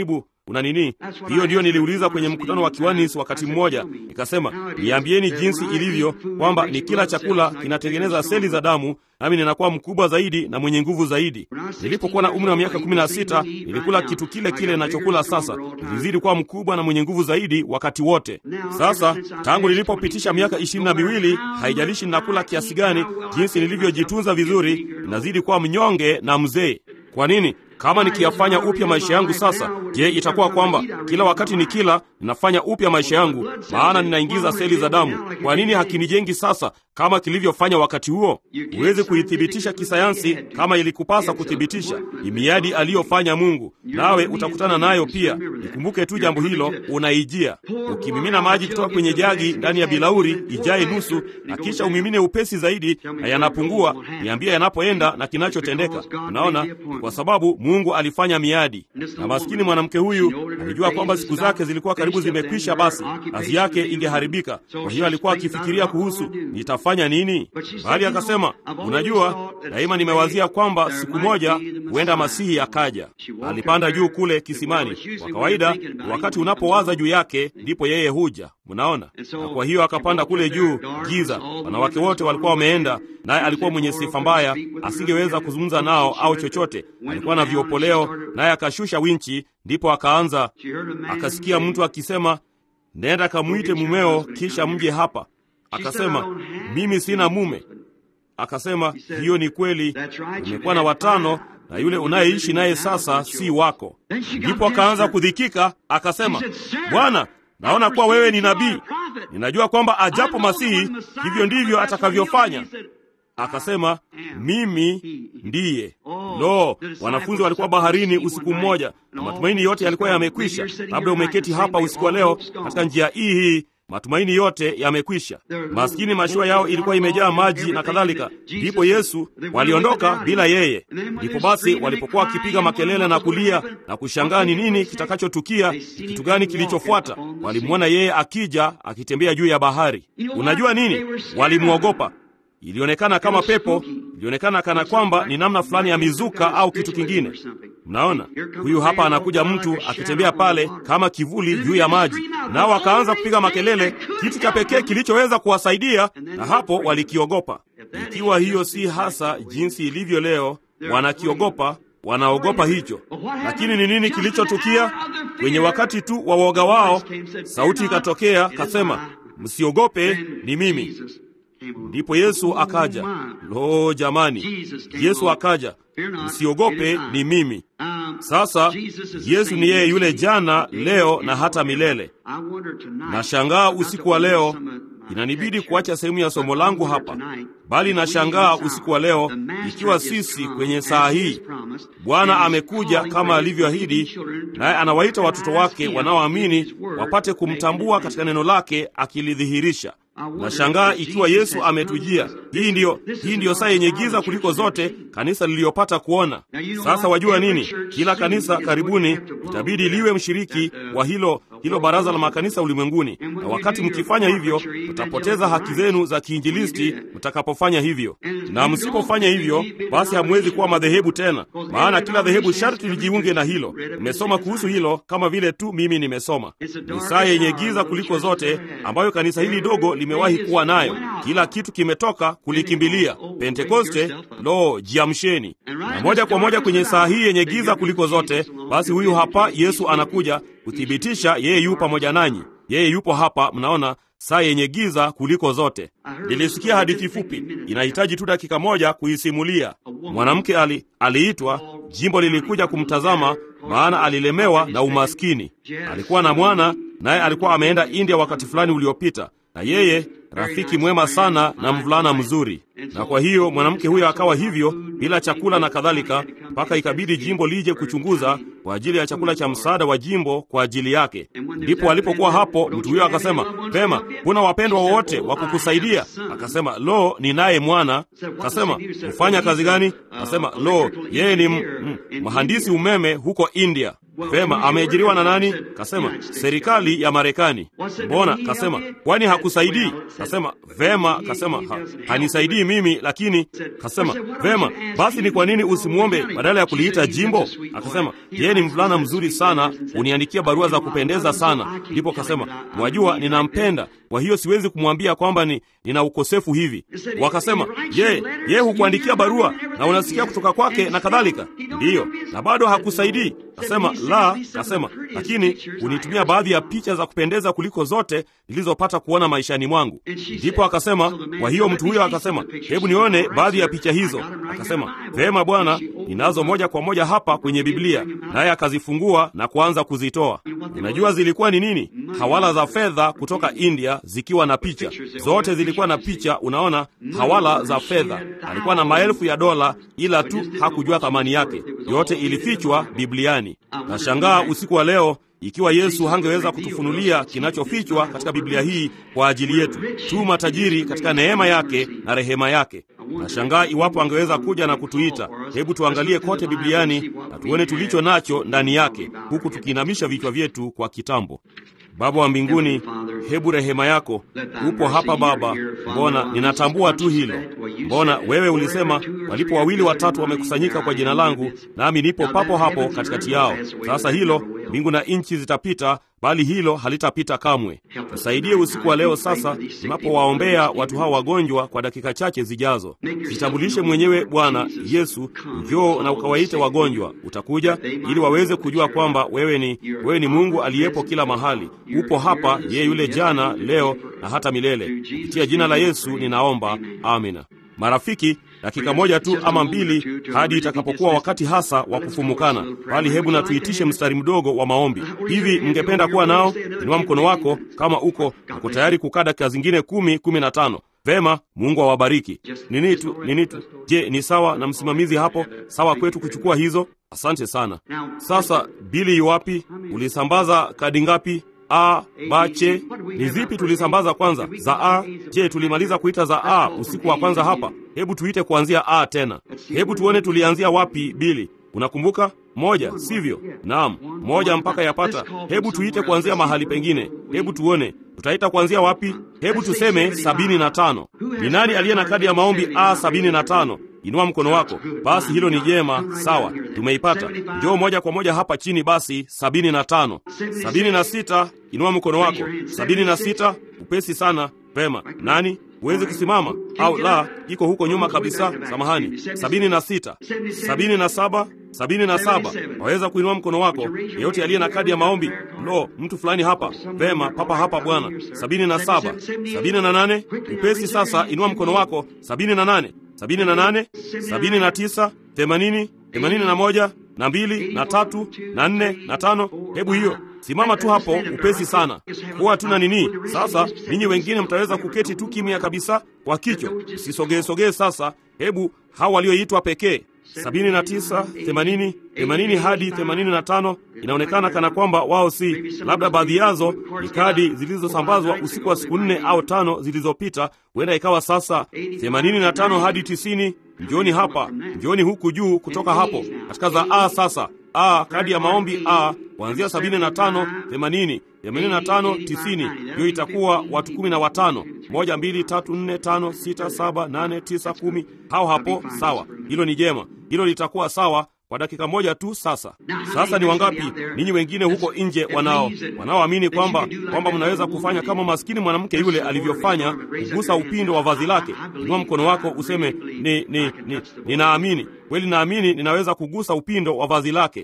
S1: una nini? Hiyo ndiyo niliuliza kwenye mkutano wa Kiwanis wakati mmoja, nikasema niambieni jinsi ilivyo kwamba ni kila chakula kinatengeneza seli za damu, nami ninakuwa mkubwa zaidi na mwenye nguvu zaidi. Nilipokuwa na umri wa miaka kumi na sita nilikula kitu kile kile ninachokula sasa, nilizidi kuwa mkubwa na mwenye nguvu zaidi wakati wote. Sasa tangu nilipopitisha miaka ishirini na miwili, haijalishi ninakula kiasi gani, jinsi nilivyojitunza vizuri, ninazidi kuwa mnyonge na mzee. Kwa nini? Kama nikiyafanya upya maisha yangu sasa, je, itakuwa kwamba kila wakati nikila ninafanya upya maisha yangu, maana ninaingiza seli za damu? Kwa nini hakinijengi sasa kama kilivyofanya wakati huo? Huwezi kuithibitisha kisayansi kama ilikupasa kuthibitisha. Ni miadi aliyofanya Mungu, nawe utakutana nayo pia. Nikumbuke tu jambo hilo, unaijia. Ukimimina maji kutoka kwenye jagi ndani ya bilauri ijaye nusu, na kisha umimine upesi zaidi, na yanapungua, niambia yanapoenda na kinachotendeka. Unaona, kwa sababu Mungu alifanya miadi, na maskini mwanamke huyu alijua kwamba siku zake zilikuwa karibu zimekwisha, basi kazi yake ingeharibika. Kwa hiyo alikuwa akifikiria kuhusu nitafanya nini, bali akasema, unajua, daima nimewazia kwamba siku moja huenda Masihi akaja. Alipanda juu kule kisimani. Kwa kawaida, wakati unapowaza juu yake ndipo yeye huja, mnaona. Na kwa hiyo akapanda kule juu, giza, wanawake wote walikuwa wameenda, naye alikuwa mwenye sifa mbaya, asingeweza kuzungumza nao au chochote. Alikuwa na viopoleo, naye akashusha winchi, ndipo akaanza, akasikia mtu akisema, nenda kamwite mumeo, kisha mje hapa. Akasema, mimi sina mume. Akasema, hiyo ni kweli, umekuwa na watano na yule unayeishi naye sasa si wako. Ndipo akaanza kudhikika, akasema, Bwana, naona kuwa wewe ni nabii. Ninajua kwamba ajapo Masihi hivyo ndivyo atakavyofanya. Akasema, mimi ndiye. Lo, wanafunzi walikuwa baharini usiku mmoja na matumaini yote yalikuwa yamekwisha. Labda umeketi hapa usiku wa leo katika njia hii hii matumaini yote yamekwisha. Maskini, mashua yao ilikuwa imejaa maji na kadhalika. Ndipo Yesu waliondoka bila yeye. Ndipo basi walipokuwa wakipiga makelele na kulia na kushangaa ni nini kitakachotukia, kitu gani kilichofuata, walimwona yeye akija akitembea juu ya bahari. Unajua nini? Walimwogopa. Ilionekana kama pepo, ilionekana kana kwamba ni namna fulani ya mizuka au kitu kingine. Mnaona, huyu hapa anakuja mtu akitembea pale kama kivuli juu ya maji, nao akaanza kupiga makelele, kitu cha pekee kilichoweza kuwasaidia, na hapo walikiogopa. Ikiwa hiyo si hasa jinsi ilivyo leo, wanakiogopa wanaogopa hicho. Lakini ni nini kilichotukia? Kwenye wakati tu wa woga wao, sauti ikatokea, kasema, msiogope, ni mimi. Ndipo Yesu akaja. Lo, jamani, Yesu akaja, msiogope, ni mimi. Sasa Yesu ni yeye yule jana, leo na hata milele. Nashangaa usiku wa leo, inanibidi kuacha sehemu ya somo langu hapa, bali nashangaa usiku wa leo, ikiwa sisi kwenye saa hii Bwana amekuja kama alivyoahidi, naye anawaita watoto wake wanaoamini wapate kumtambua katika neno lake akilidhihirisha. Nashangaa ikiwa Yesu ametujia. Hii ndiyo, hii ndiyo saa yenye giza kuliko zote kanisa liliyopata kuona. Sasa wajua nini? Kila kanisa karibuni itabidi liwe mshiriki wa hilo hilo baraza la makanisa ulimwenguni, na wakati mkifanya hivyo mtapoteza haki zenu za kiinjilisti mtakapofanya hivyo, na msipofanya hivyo, basi hamwezi kuwa madhehebu tena, maana kila dhehebu sharti lijiunge na hilo. Nimesoma kuhusu hilo kama vile tu mimi nimesoma. Ni saa yenye giza kuliko zote ambayo kanisa hili dogo limewahi kuwa nayo. Kila kitu kimetoka kulikimbilia Pentekoste. Lo, jiamsheni! Na moja kwa moja kwenye saa hii yenye giza kuliko zote, basi huyu hapa Yesu anakuja kuthibitisha yeye yu pamoja nanyi. Yeye yupo hapa, mnaona, saa yenye giza kuliko zote. Nilisikia hadithi fupi, inahitaji tu dakika moja kuisimulia. Mwanamke ali aliitwa, jimbo lilikuja kumtazama, maana alilemewa na umaskini. Alikuwa na mwana, naye alikuwa ameenda India wakati fulani uliopita, na yeye rafiki mwema sana na mvulana mzuri. Na kwa hiyo mwanamke huyo akawa hivyo bila chakula na kadhalika, mpaka ikabidi jimbo lije kuchunguza kwa ajili ya chakula cha msaada wa jimbo kwa ajili yake. Ndipo alipokuwa hapo, mtu huyo akasema, pema, kuna wapendwa wowote wa kukusaidia? Akasema, lo, ninaye mwana. Akasema, hufanya kazi gani? Akasema, lo, yeye ni mhandisi umeme huko India. Vema, ameajiriwa na nani? Kasema serikali ya Marekani. Mbona? Kasema kwani hakusaidii? Kasema vema, kasema ha, hanisaidii mimi, lakini kasema vema, basi ni kwa nini usimwombe badala ya kuliita jimbo? Akasema yeye ni mvulana mzuri sana, uniandikia barua za kupendeza sana. Ndipo kasema mwajua, ninampenda, kwa hiyo siwezi kumwambia kwamba ni nina ukosefu hivi. Wakasema je, yeye hukuandikia barua na unasikia kutoka kwake na kadhalika? Ndiyo, na bado hakusaidii? Kasema la. Kasema lakini unitumia baadhi ya picha za kupendeza kuliko zote nilizopata kuona maishani mwangu. Ndipo akasema, kwa hiyo mtu huyo akasema, hebu nione baadhi ya picha hizo. Akasema vema bwana, ninazo moja kwa moja hapa kwenye Biblia. Naye akazifungua na kuanza kuzitoa. Unajua zilikuwa ni nini? Hawala za fedha kutoka India zikiwa na picha zote, zilikuwa na picha. Unaona, hawala za fedha. Alikuwa na maelfu ya dola, ila tu hakujua thamani yake. Yote ilifichwa Bibliani. Nashangaa usiku wa leo ikiwa Yesu hangeweza kutufunulia kinachofichwa katika Biblia hii kwa ajili yetu, tu matajiri katika neema yake na rehema yake. Nashangaa iwapo angeweza kuja na kutuita, hebu tuangalie kote Bibliani na tuone tulicho nacho ndani yake, huku tukiinamisha vichwa vyetu kwa kitambo. Baba wa mbinguni, hebu rehema yako, upo hapa Baba. Mbona ninatambua tu hilo. Mbona wewe ulisema walipo wawili watatu wamekusanyika kwa jina langu, nami nipo papo hapo katikati yao. Sasa hilo mbingu na nchi zitapita, bali hilo halitapita kamwe. Tusaidie usiku wa leo sasa, tunapowaombea watu hawa wagonjwa kwa dakika chache zijazo. Jitambulishe mwenyewe Bwana Yesu, njoo na ukawaite wagonjwa. Utakuja ili waweze kujua kwamba wewe ni wewe ni Mungu aliyepo kila mahali. Upo hapa, yeye yule jana, leo na hata milele. Kupitia jina la Yesu ninaomba, amina. Marafiki, dakika moja tu ama mbili hadi itakapokuwa wakati hasa wa kufumukana, bali hebu na tuitishe mstari mdogo wa maombi. Hivi mngependa kuwa nao? Inua mkono wako kama uko uko tayari kukaa dakika zingine kumi, kumi na tano. Vema, Mungu awabariki. Nini tu nini tu. Je, ni sawa na msimamizi hapo? Sawa kwetu kuchukua hizo? Asante sana. Sasa bili iwapi? Ulisambaza kadi ngapi? A, bache ni zipi tulisambaza kwanza? Za A. Je, tulimaliza kuita za A usiku wa kwanza hapa? Hebu tuite kuanzia A tena. Hebu tuone tulianzia wapi bili. Unakumbuka? Moja, sivyo? Naam, moja mpaka yapata. Hebu tuite kuanzia mahali pengine. Hebu tuone tutaita kuanzia wapi? Hebu tuseme sabini na tano. Ni nani aliye na kadi ya maombi A sabini na tano? Inua mkono wako. Basi hilo ni jema, sawa, tumeipata. Njoo moja kwa moja hapa chini. Basi sabini na tano. Sabini na sita, inua mkono wako. Sabini na sita, upesi sana. Vema, nani huwezi kusimama au la? Iko huko nyuma kabisa, samahani. sabini na sita, sabini na saba, sabini na saba. Waweza kuinua mkono wako, yeyote aliye na kadi ya maombi. Lo, mtu fulani hapa. Vema, papa hapa bwana. sabini na saba, sabini na nane. Upesi sasa, inua mkono wako. sabini na nane, sabini na nane, sabini na tisa, themanini, themanini na moja na mbili na tatu na nne na tano. Hebu hiyo simama tu hapo upesi sana, kuwa tuna nini sasa. Ninyi wengine mtaweza kuketi tu kimya kabisa kwa kichwa, usisogee sogee. Sasa hebu hao walioitwa pekee sabini na tisa, themanini, themanini hadi themanini na tano. Inaonekana kana kwamba wao si, labda baadhi yazo ni kadi zilizosambazwa usiku wa siku nne au tano zilizopita. Huenda ikawa sasa themanini na tano hadi tisini. Njoni hapa, njoni huku juu kutoka hapo katika za A. Sasa A, kadi ya maombi A kuanzia sabini na tano, themanini, themanini na tano, tisini. Hiyo itakuwa watu kumi na watano. Moja, mbili, tatu, nne, tano, sita, saba, nane, tisa, kumi. Hao hapo, sawa. Hilo ni jema, hilo litakuwa sawa kwa dakika moja tu. Sasa sasa, ni wangapi ninyi wengine huko nje wanao wanaoamini kwamba kwamba mnaweza kufanya kama maskini mwanamke yule alivyofanya, kugusa upindo wa vazi lake? Inua mkono wako useme, ni, ni, ni, ninaamini kweli, naamini ninaweza kugusa upindo wa vazi lake.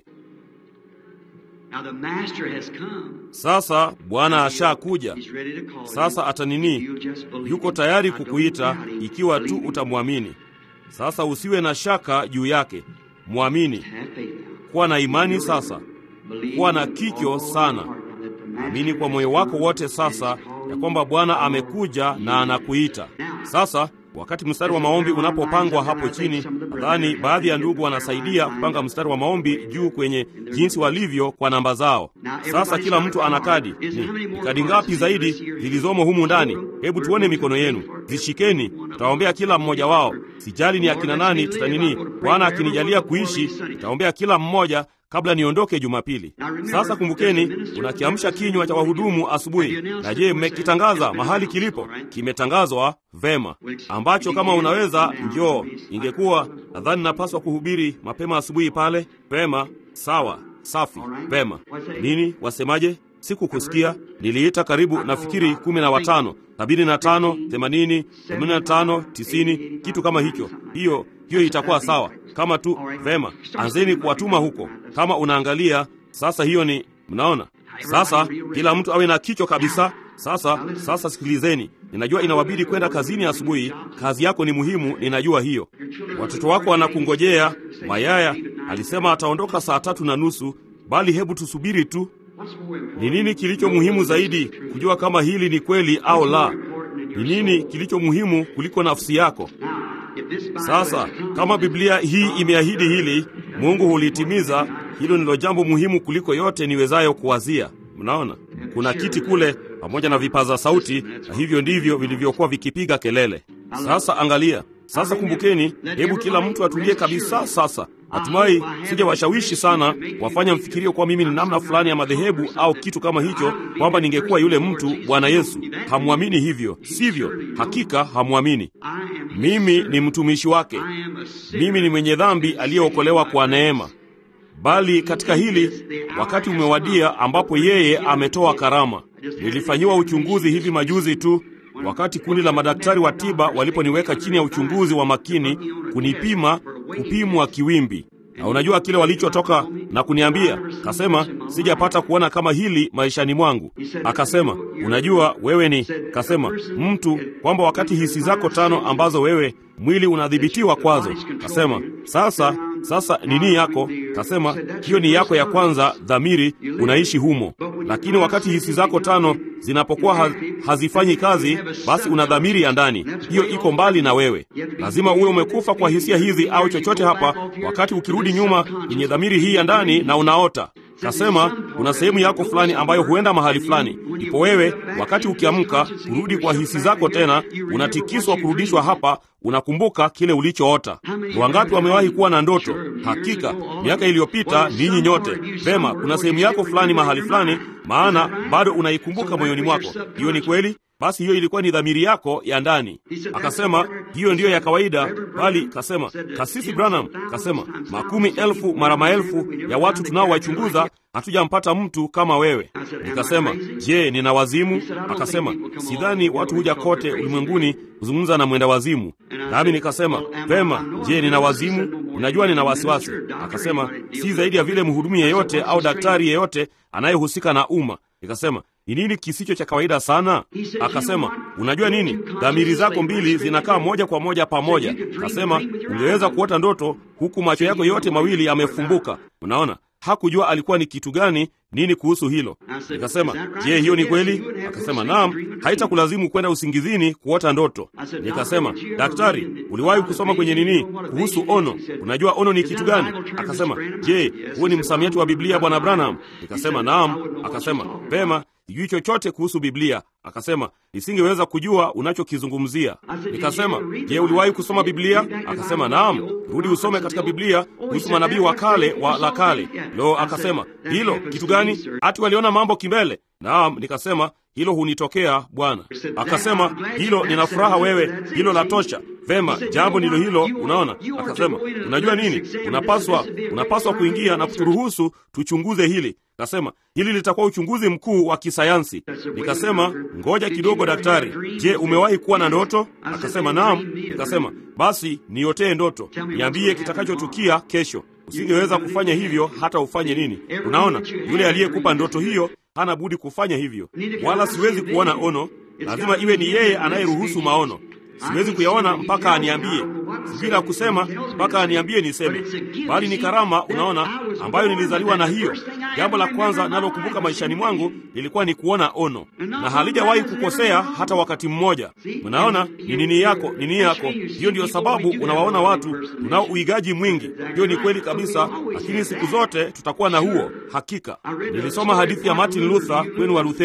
S1: Sasa Bwana ashakuja, sasa atanini, yuko tayari kukuita ikiwa tu utamwamini. Sasa usiwe na shaka juu yake, mwamini. Kuwa na imani sasa, kuwa na kicho sana. Amini kwa moyo wako wote sasa ya kwamba Bwana amekuja na anakuita sasa. Wakati mstari wa maombi unapopangwa hapo chini, nadhani baadhi ya ndugu wanasaidia kupanga mstari wa maombi juu kwenye jinsi walivyo kwa namba zao. Sasa kila mtu ana kadi. Ni, ni kadi ngapi zaidi zilizomo humu ndani? Hebu tuone mikono yenu, zishikeni. Tutaombea kila mmoja wao, sijali ni akina nani. Tutanini, Bwana akinijalia kuishi, tutaombea kila mmoja kabla niondoke Jumapili. Sasa kumbukeni, unakiamsha kinywa cha wahudumu asubuhi. Na je, mmekitangaza mahali kilipo? Kimetangazwa vema, ambacho kama unaweza njoo. Ingekuwa nadhani napaswa kuhubiri mapema asubuhi pale. Vema, sawa, safi, vema. Nini wasemaje? Sikukusikia. Niliita karibu nafikiri kumi na watano, sabini na tano, themanini, themanini na tano, tisini, kitu kama hicho. Hiyo hiyo itakuwa sawa kama tu. Vema, anzeni kuwatuma huko. Kama unaangalia sasa, hiyo ni mnaona. Sasa kila mtu awe na kichwa kabisa. Sasa sasa, sikilizeni, ninajua inawabidi kwenda kazini asubuhi. Kazi yako ni muhimu, ninajua hiyo. Watoto wako wanakungojea. Mayaya alisema ataondoka saa tatu na nusu, bali hebu tusubiri tu. Ni nini kilicho muhimu zaidi kujua kama hili ni kweli au la? Ni nini kilicho muhimu kuliko nafsi yako? Sasa kama Biblia hii imeahidi hili, Mungu hulitimiza. Hilo ndilo jambo muhimu kuliko yote niwezayo kuwazia. Mnaona, kuna kiti kule pamoja na vipaza sauti, na hivyo ndivyo vilivyokuwa vikipiga kelele. Sasa angalia, sasa kumbukeni, hebu kila mtu atulie kabisa. Sasa natumai sijawashawishi sana wafanya mfikirio kuwa mimi ni namna fulani ya madhehebu au kitu kama hicho, kwamba ningekuwa yule mtu. Bwana Yesu, hamwamini hivyo, sivyo? Hakika hamwamini. Mimi ni mtumishi wake, mimi ni mwenye dhambi aliyeokolewa kwa neema. Bali katika hili wakati umewadia ambapo yeye ametoa karama. Nilifanyiwa uchunguzi hivi majuzi tu wakati kundi la madaktari wa tiba waliponiweka chini ya uchunguzi wa makini kunipima, kupimwa kiwimbi. Na unajua kile walichotoka na kuniambia? Kasema sijapata kuona kama hili maishani mwangu. Akasema unajua wewe ni, kasema mtu kwamba wakati hisi zako tano ambazo wewe mwili unadhibitiwa kwazo, kasema sasa sasa nini yako? Kasema hiyo ni yako ya kwanza, dhamiri, unaishi humo. Lakini wakati hisi zako tano zinapokuwa ha hazifanyi kazi, basi una dhamiri ya ndani, hiyo iko mbali na wewe. Lazima uwe umekufa kwa hisia hizi au chochote hapa, wakati ukirudi nyuma yenye dhamiri hii ya ndani na unaota Kasema kuna sehemu yako fulani ambayo huenda mahali fulani. Ipo wewe, wakati ukiamka kurudi kwa hisi zako tena, unatikiswa kurudishwa hapa, unakumbuka kile ulichoota. Wangapi wamewahi kuwa na ndoto? Hakika miaka iliyopita, ninyi nyote vema, kuna sehemu yako fulani mahali fulani, maana bado unaikumbuka moyoni mwako. Hiyo ni kweli. Basi hiyo ilikuwa ni dhamiri yako ya ndani. Akasema hiyo ndiyo ya kawaida, bali kasema Kasisi Branham kasema makumi elfu mara maelfu ya watu tunaowachunguza hatujampata mtu kama wewe. Nikasema, je, nina wazimu? Akasema, sidhani watu huja kote ulimwenguni kuzungumza na mwenda wazimu. Nami nikasema, vema, je, nina wazimu? Unajua nina wasiwasi. Akasema, si zaidi ya vile mhudumu yeyote au daktari yeyote anayehusika na umma. Nikasema, ni nini kisicho cha kawaida sana? Akasema, unajua nini, dhamiri zako mbili zinakaa moja kwa moja pamoja. Akasema, ungeweza kuota ndoto huku macho yako yote mawili yamefumbuka. Unaona, hakujua alikuwa ni kitu gani nini kuhusu hilo. Nikasema, je, hiyo ni kweli? Akasema, naam, haitakulazimu kwenda usingizini kuota ndoto. Nikasema, daktari, uliwahi kusoma kwenye nini kuhusu ono? Unajua ono ni kitu gani? Akasema, je, huo ni msamiati wa Biblia, bwana Branham? Nikasema, naam. Akasema, vema sijui chochote kuhusu Biblia. Akasema nisingeweza kujua unachokizungumzia. Nikasema, je, uliwahi kusoma Biblia? Akasema, naam. Rudi usome katika Biblia kuhusu manabii wa kale wa la kale. Lo, akasema hilo kitu gani? Ati waliona mambo kimbele? Naam. Nikasema hilo hunitokea Bwana. Akasema hilo, nina furaha wewe, hilo la tosha. Vema, jambo ndilo hilo. Unaona, akasema unajua nini, unapaswa unapaswa kuingia na kuturuhusu tuchunguze hili. Kasema hili litakuwa uchunguzi mkuu wa kisayansi. Nikasema ngoja kidogo, daktari, je, umewahi kuwa na ndoto? Akasema naam. Nikasema basi niotee ndoto, niambie kitakachotukia kesho. Usingeweza kufanya hivyo hata ufanye nini. Unaona, yule aliyekupa ndoto hiyo hana budi kufanya hivyo, wala siwezi kuona ono. Lazima iwe ni yeye anayeruhusu maono. Siwezi kuyaona mpaka aniambie, sijui la kusema mpaka aniambie niseme, bali ni karama, unaona, ambayo nilizaliwa na hiyo. Jambo la kwanza nalokumbuka maishani mwangu lilikuwa ni kuona ono, na halijawahi kukosea hata wakati mmoja. Unaona, ni nini yako, nini yako. Hiyo ndiyo sababu unawaona watu tunao uigaji mwingi. Hiyo ni kweli kabisa, lakini siku zote tutakuwa na huo. Hakika nilisoma hadithi ya Martin Luther kwenu wa Lutheri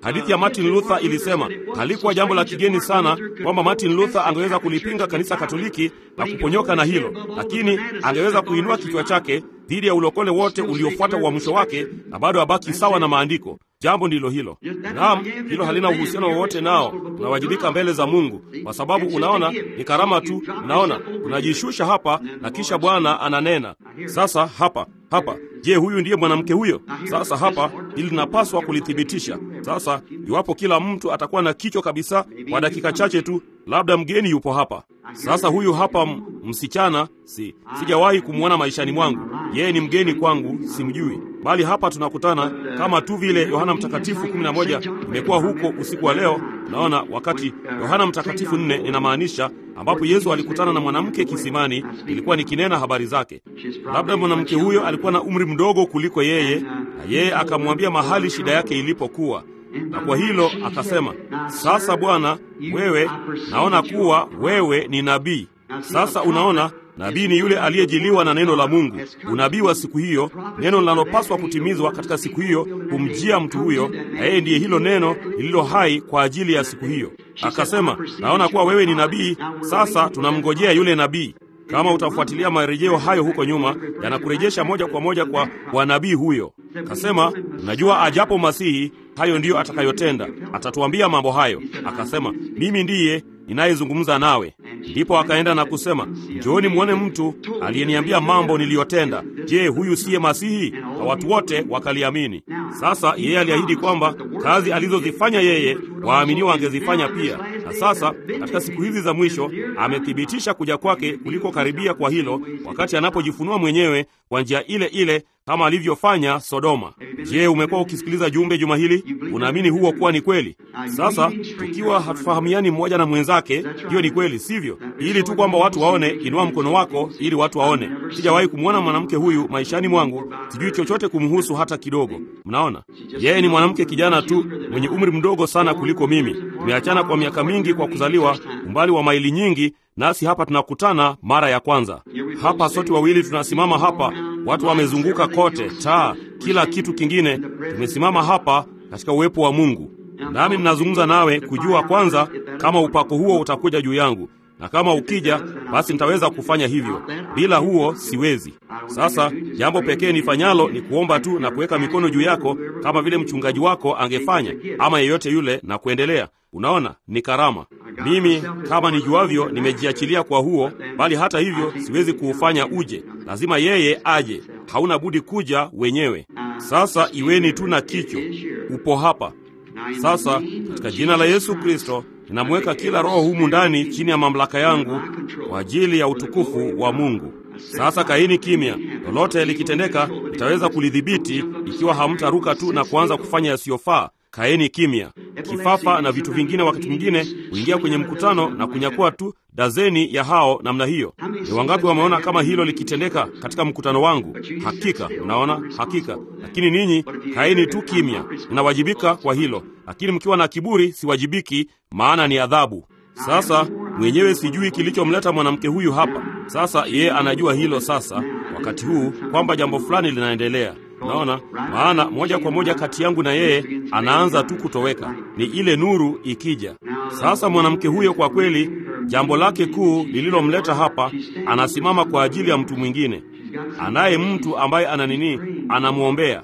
S1: Hadithi ya Martin Luther ilisema halikuwa jambo la kigeni sana kwamba Martin Luther angeweza kulipinga kanisa Katoliki na kuponyoka na hilo, lakini angeweza kuinua kichwa chake dhidi ya ulokole wote uliofuata uamsho wake na bado abaki sawa na maandiko. Jambo ndilo hilo. Naam, hilo halina uhusiano wowote nao. Tunawajibika mbele za Mungu kwa sababu unaona, ni karama tu. Unaona, unajishusha hapa na kisha Bwana ananena. Sasa hapa hapa, je, huyu ndiye mwanamke huyo? Sasa hapa, ili linapaswa kulithibitisha. Sasa iwapo kila mtu atakuwa na kichwa kabisa kwa dakika chache tu, labda mgeni yupo hapa sasa. Huyu hapa msichana, si sijawahi kumwona maishani mwangu, yeye ni mgeni kwangu, simjui bali hapa tunakutana kama tu vile Yohana Mtakatifu 11 imekuwa huko usiku wa leo. Naona wakati Yohana Mtakatifu nne inamaanisha ambapo Yesu alikutana na mwanamke kisimani, ilikuwa nikinena habari zake. Labda mwanamke huyo alikuwa na umri mdogo kuliko yeye, na yeye akamwambia mahali shida yake ilipokuwa, na kwa hilo akasema, sasa Bwana, wewe naona kuwa wewe ni nabii. Sasa unaona nabii ni yule aliyejiliwa na neno la Mungu. Unabii wa siku hiyo, neno linalopaswa kutimizwa katika siku hiyo, kumjia mtu huyo, na yeye ndiye hilo neno lililo hai kwa ajili ya siku hiyo. Akasema, naona kuwa wewe ni nabii. Sasa tunamngojea yule nabii. Kama utafuatilia marejeo hayo huko nyuma, yanakurejesha moja kwa moja kwa kwa nabii huyo. Akasema, najua ajapo Masihi, hayo ndiyo atakayotenda, atatuambia mambo hayo. Akasema, mimi ndiye ninayezungumza nawe. Ndipo akaenda na kusema, njooni mwone mtu aliyeniambia mambo niliyotenda. Je, huyu siye Masihi? Na watu wote wakaliamini. Sasa yeye aliahidi kwamba kazi alizozifanya yeye waaminiwa angezifanya pia, na sasa katika siku hizi za mwisho amethibitisha kuja kwake kuliko karibia kwa hilo, wakati anapojifunua mwenyewe kwa njia ile ile kama alivyofanya Sodoma. Je, umekuwa ukisikiliza jumbe juma hili? Unaamini huo kuwa ni kweli? Sasa tukiwa hatufahamiani mmoja na mwenzake, hiyo ni kweli, sivyo? Ili tu kwamba watu waone, inua mkono wako ili watu waone. Sijawahi kumwona mwanamke huyu maishani mwangu, sijui chochote kumhusu hata kidogo. Mnaona, yeye ni mwanamke kijana tu mwenye umri mdogo sana kuliko mimi. Tumeachana kwa miaka mingi kwa kuzaliwa, umbali wa maili nyingi nasi hapa tunakutana mara ya kwanza. Hapa sote wawili tunasimama hapa, watu wamezunguka kote, taa, kila kitu kingine. Tumesimama hapa katika uwepo wa Mungu, nami ninazungumza nawe kujua kwanza kama upako huo utakuja juu yangu, na kama ukija, basi nitaweza kufanya hivyo. Bila huo siwezi. Sasa jambo pekee nifanyalo ni kuomba tu na kuweka mikono juu yako kama vile mchungaji wako angefanya, ama yeyote yule, na kuendelea. Unaona, ni karama. Mimi kama nijuavyo, nimejiachilia kwa huo, bali hata hivyo siwezi kuufanya uje. Lazima yeye aje, hauna budi kuja wenyewe. Sasa iweni tu na kicho, upo hapa sasa. Katika jina la Yesu Kristo ninamweka kila roho humu ndani chini ya mamlaka yangu kwa ajili ya utukufu wa Mungu. Sasa kaini kimya. Lolote likitendeka, nitaweza kulidhibiti ikiwa hamtaruka tu na kuanza kufanya yasiyofaa. Kaeni kimya. Kifafa na vitu vingine wakati mwingine huingia kwenye mkutano na kunyakua tu dazeni ya hao namna hiyo. Ni wangapi wameona kama hilo likitendeka katika mkutano wangu? Hakika, unaona, hakika. Lakini ninyi kaeni tu kimya, ninawajibika kwa hilo. Lakini mkiwa na kiburi, siwajibiki, maana ni adhabu. Sasa mwenyewe sijui kilichomleta mwanamke huyu hapa. Sasa yeye anajua hilo sasa, wakati huu kwamba jambo fulani linaendelea. Naona maana moja kwa moja kati yangu na yeye anaanza tu kutoweka, ni ile nuru ikija. Sasa mwanamke huyo kwa kweli, jambo lake kuu lililomleta hapa, anasimama kwa ajili ya mtu mwingine, anaye mtu ambaye ana nini, anamwombea,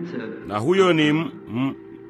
S1: na huyo ni m, m,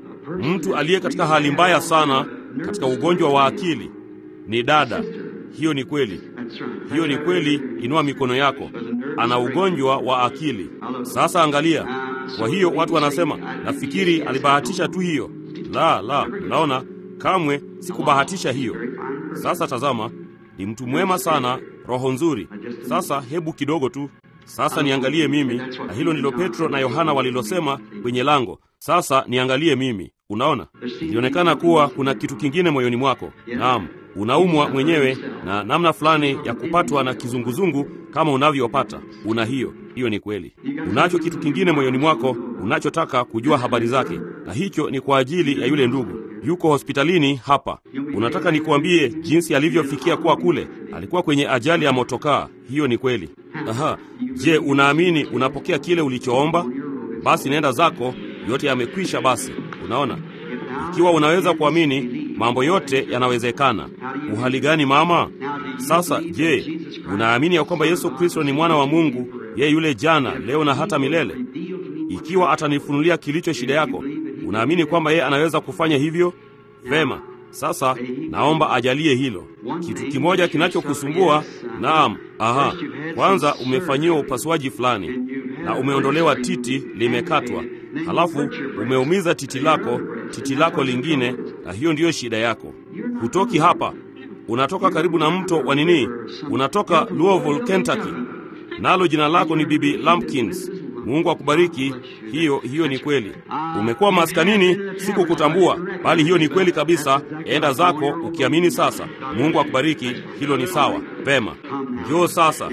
S1: mtu aliye katika hali mbaya sana, katika ugonjwa wa akili. Ni dada. Hiyo ni kweli, hiyo ni kweli. Inua mikono yako. Ana ugonjwa wa akili. Sasa angalia. Kwa hiyo watu wanasema, nafikiri alibahatisha tu hiyo. La, la, naona kamwe sikubahatisha hiyo. Sasa tazama, ni mtu mwema sana, roho nzuri. Sasa hebu kidogo tu sasa niangalie mimi, na hilo ndilo Petro na Yohana walilosema kwenye lango. Sasa niangalie mimi. Unaona, ilionekana kuwa kuna kitu kingine moyoni mwako. Naam, unaumwa mwenyewe na namna fulani ya kupatwa na kizunguzungu kama unavyopata. Una hiyo hiyo, ni kweli. Unacho kitu kingine moyoni mwako unachotaka kujua habari zake, na hicho ni kwa ajili ya yule ndugu yuko hospitalini hapa. Unataka nikuambie jinsi alivyofikia kuwa kule? Alikuwa kwenye ajali ya motokaa. Hiyo ni kweli. Aha, je, unaamini unapokea kile ulichoomba? Basi nenda zako, yote yamekwisha. Basi unaona, Ikiwa unaweza kuamini, mambo yote yanawezekana. Uhali gani mama? Sasa je, unaamini ya kwamba Yesu Kristo ni mwana wa Mungu, yeye yule jana, leo na hata milele? Ikiwa atanifunulia kilicho shida yako, unaamini kwamba yeye anaweza kufanya hivyo? Vema. Sasa naomba ajalie hilo. Kitu kimoja kinachokusumbua, naam, aha, kwanza umefanyiwa upasuaji fulani na umeondolewa titi, limekatwa, halafu umeumiza titi lako, titi lako lingine, na hiyo ndiyo shida yako. Hutoki hapa, unatoka karibu na mto wa nini, unatoka Louisville, Kentucky, nalo jina lako ni Bibi Lampkins. Mungu akubariki. Hiyo hiyo ni kweli. Umekuwa maskanini, sikukutambua, bali hiyo ni kweli kabisa. Enda zako ukiamini. Sasa Mungu akubariki. Hilo ni sawa. Pema, njoo sasa.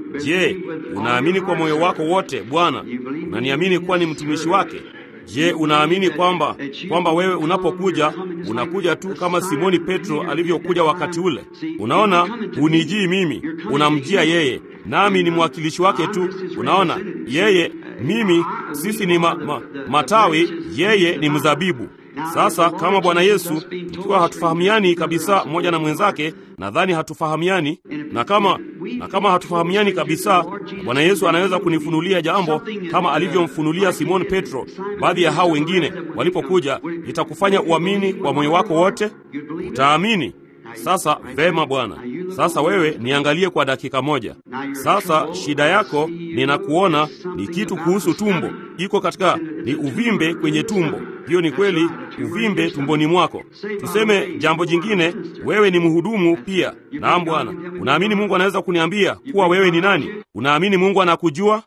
S1: Je, unaamini kwa moyo wako wote? Bwana, unaniamini kuwa ni mtumishi wake? Je, unaamini kwamba kwamba wewe unapokuja unakuja tu kama Simoni Petro alivyokuja wakati ule? Unaona, hunijii mimi, unamjia yeye, nami ni mwakilishi wake tu. Unaona, yeye mimi, sisi ni ma, ma, matawi, yeye ni mzabibu. Sasa kama Bwana Yesu, ikiwa hatufahamiani kabisa mmoja na mwenzake, nadhani hatufahamiani, na kama na kama hatufahamiani kabisa, Bwana Yesu anaweza kunifunulia jambo kama alivyomfunulia Simoni Petro, baadhi ya hao wengine walipokuja. Itakufanya uamini kwa moyo wako wote, utaamini. Sasa vema, Bwana. Sasa wewe niangalie kwa dakika moja. Sasa shida yako ninakuona ni kitu kuhusu tumbo, iko katika ni uvimbe kwenye tumbo. Hiyo ni kweli, uvimbe tumboni mwako. Tuseme jambo jingine, wewe ni mhudumu pia. Naam Bwana. Unaamini Mungu anaweza kuniambia kuwa wewe ni nani? Unaamini Mungu anakujua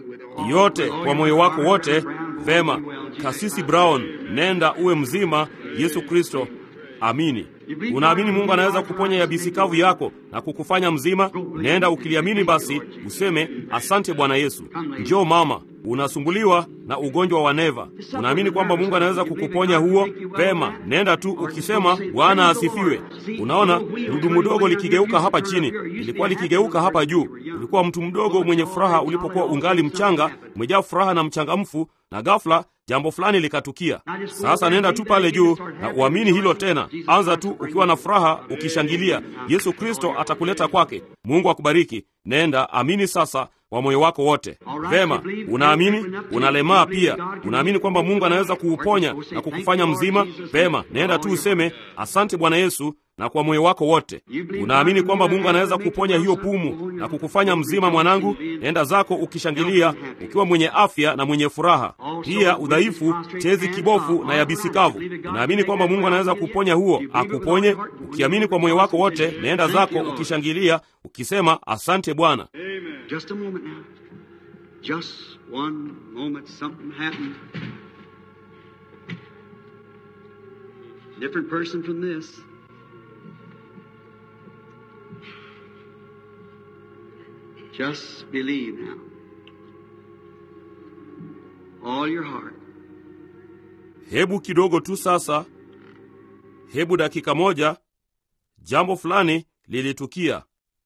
S1: yote kwa moyo wako wote? Vema, Kasisi Brown, nenda uwe mzima. Yesu Kristo, amini. Unaamini Mungu anaweza kuponya yabisi kavu yako na kukufanya mzima? Nenda ukiliamini, basi useme asante Bwana Yesu. Njoo mama, unasumbuliwa na ugonjwa wa neva. Unaamini kwamba Mungu anaweza kukuponya huo? Pema, nenda tu ukisema Bwana asifiwe. Unaona gurudumu dogo likigeuka hapa chini, ilikuwa likigeuka hapa juu. Ulikuwa mtu mdogo mwenye furaha ulipokuwa ungali mchanga, umejaa furaha na mchangamfu, na ghafla jambo fulani likatukia. Sasa nenda tu pale juu na uamini hilo tena. Anza tu ukiwa na furaha, ukishangilia. Yesu Kristo atakuleta kwake. Mungu akubariki. Nenda amini sasa kwa moyo wako wote. Vema, unaamini? Unalemaa pia, unaamini kwamba Mungu anaweza kuuponya na kukufanya mzima? Vema, nenda tu useme asante Bwana Yesu na kwa moyo wako wote. Unaamini kwamba Mungu anaweza kuponya hiyo pumu na kukufanya mzima, mwanangu? Nenda zako ukishangilia, ukiwa mwenye afya na mwenye furaha. Pia udhaifu, tezi kibofu na yabisi kavu, unaamini kwamba Mungu anaweza kuponya huo, akuponye. Ukiamini kwa moyo wako wote, nenda zako ukishangilia, ukisema asante Bwana.
S2: Just a moment now. Just one moment. Something happened. Different person from this. Just believe now. All your heart.
S1: Hebu kidogo tu sasa, hebu dakika moja. Jambo fulani lilitukia,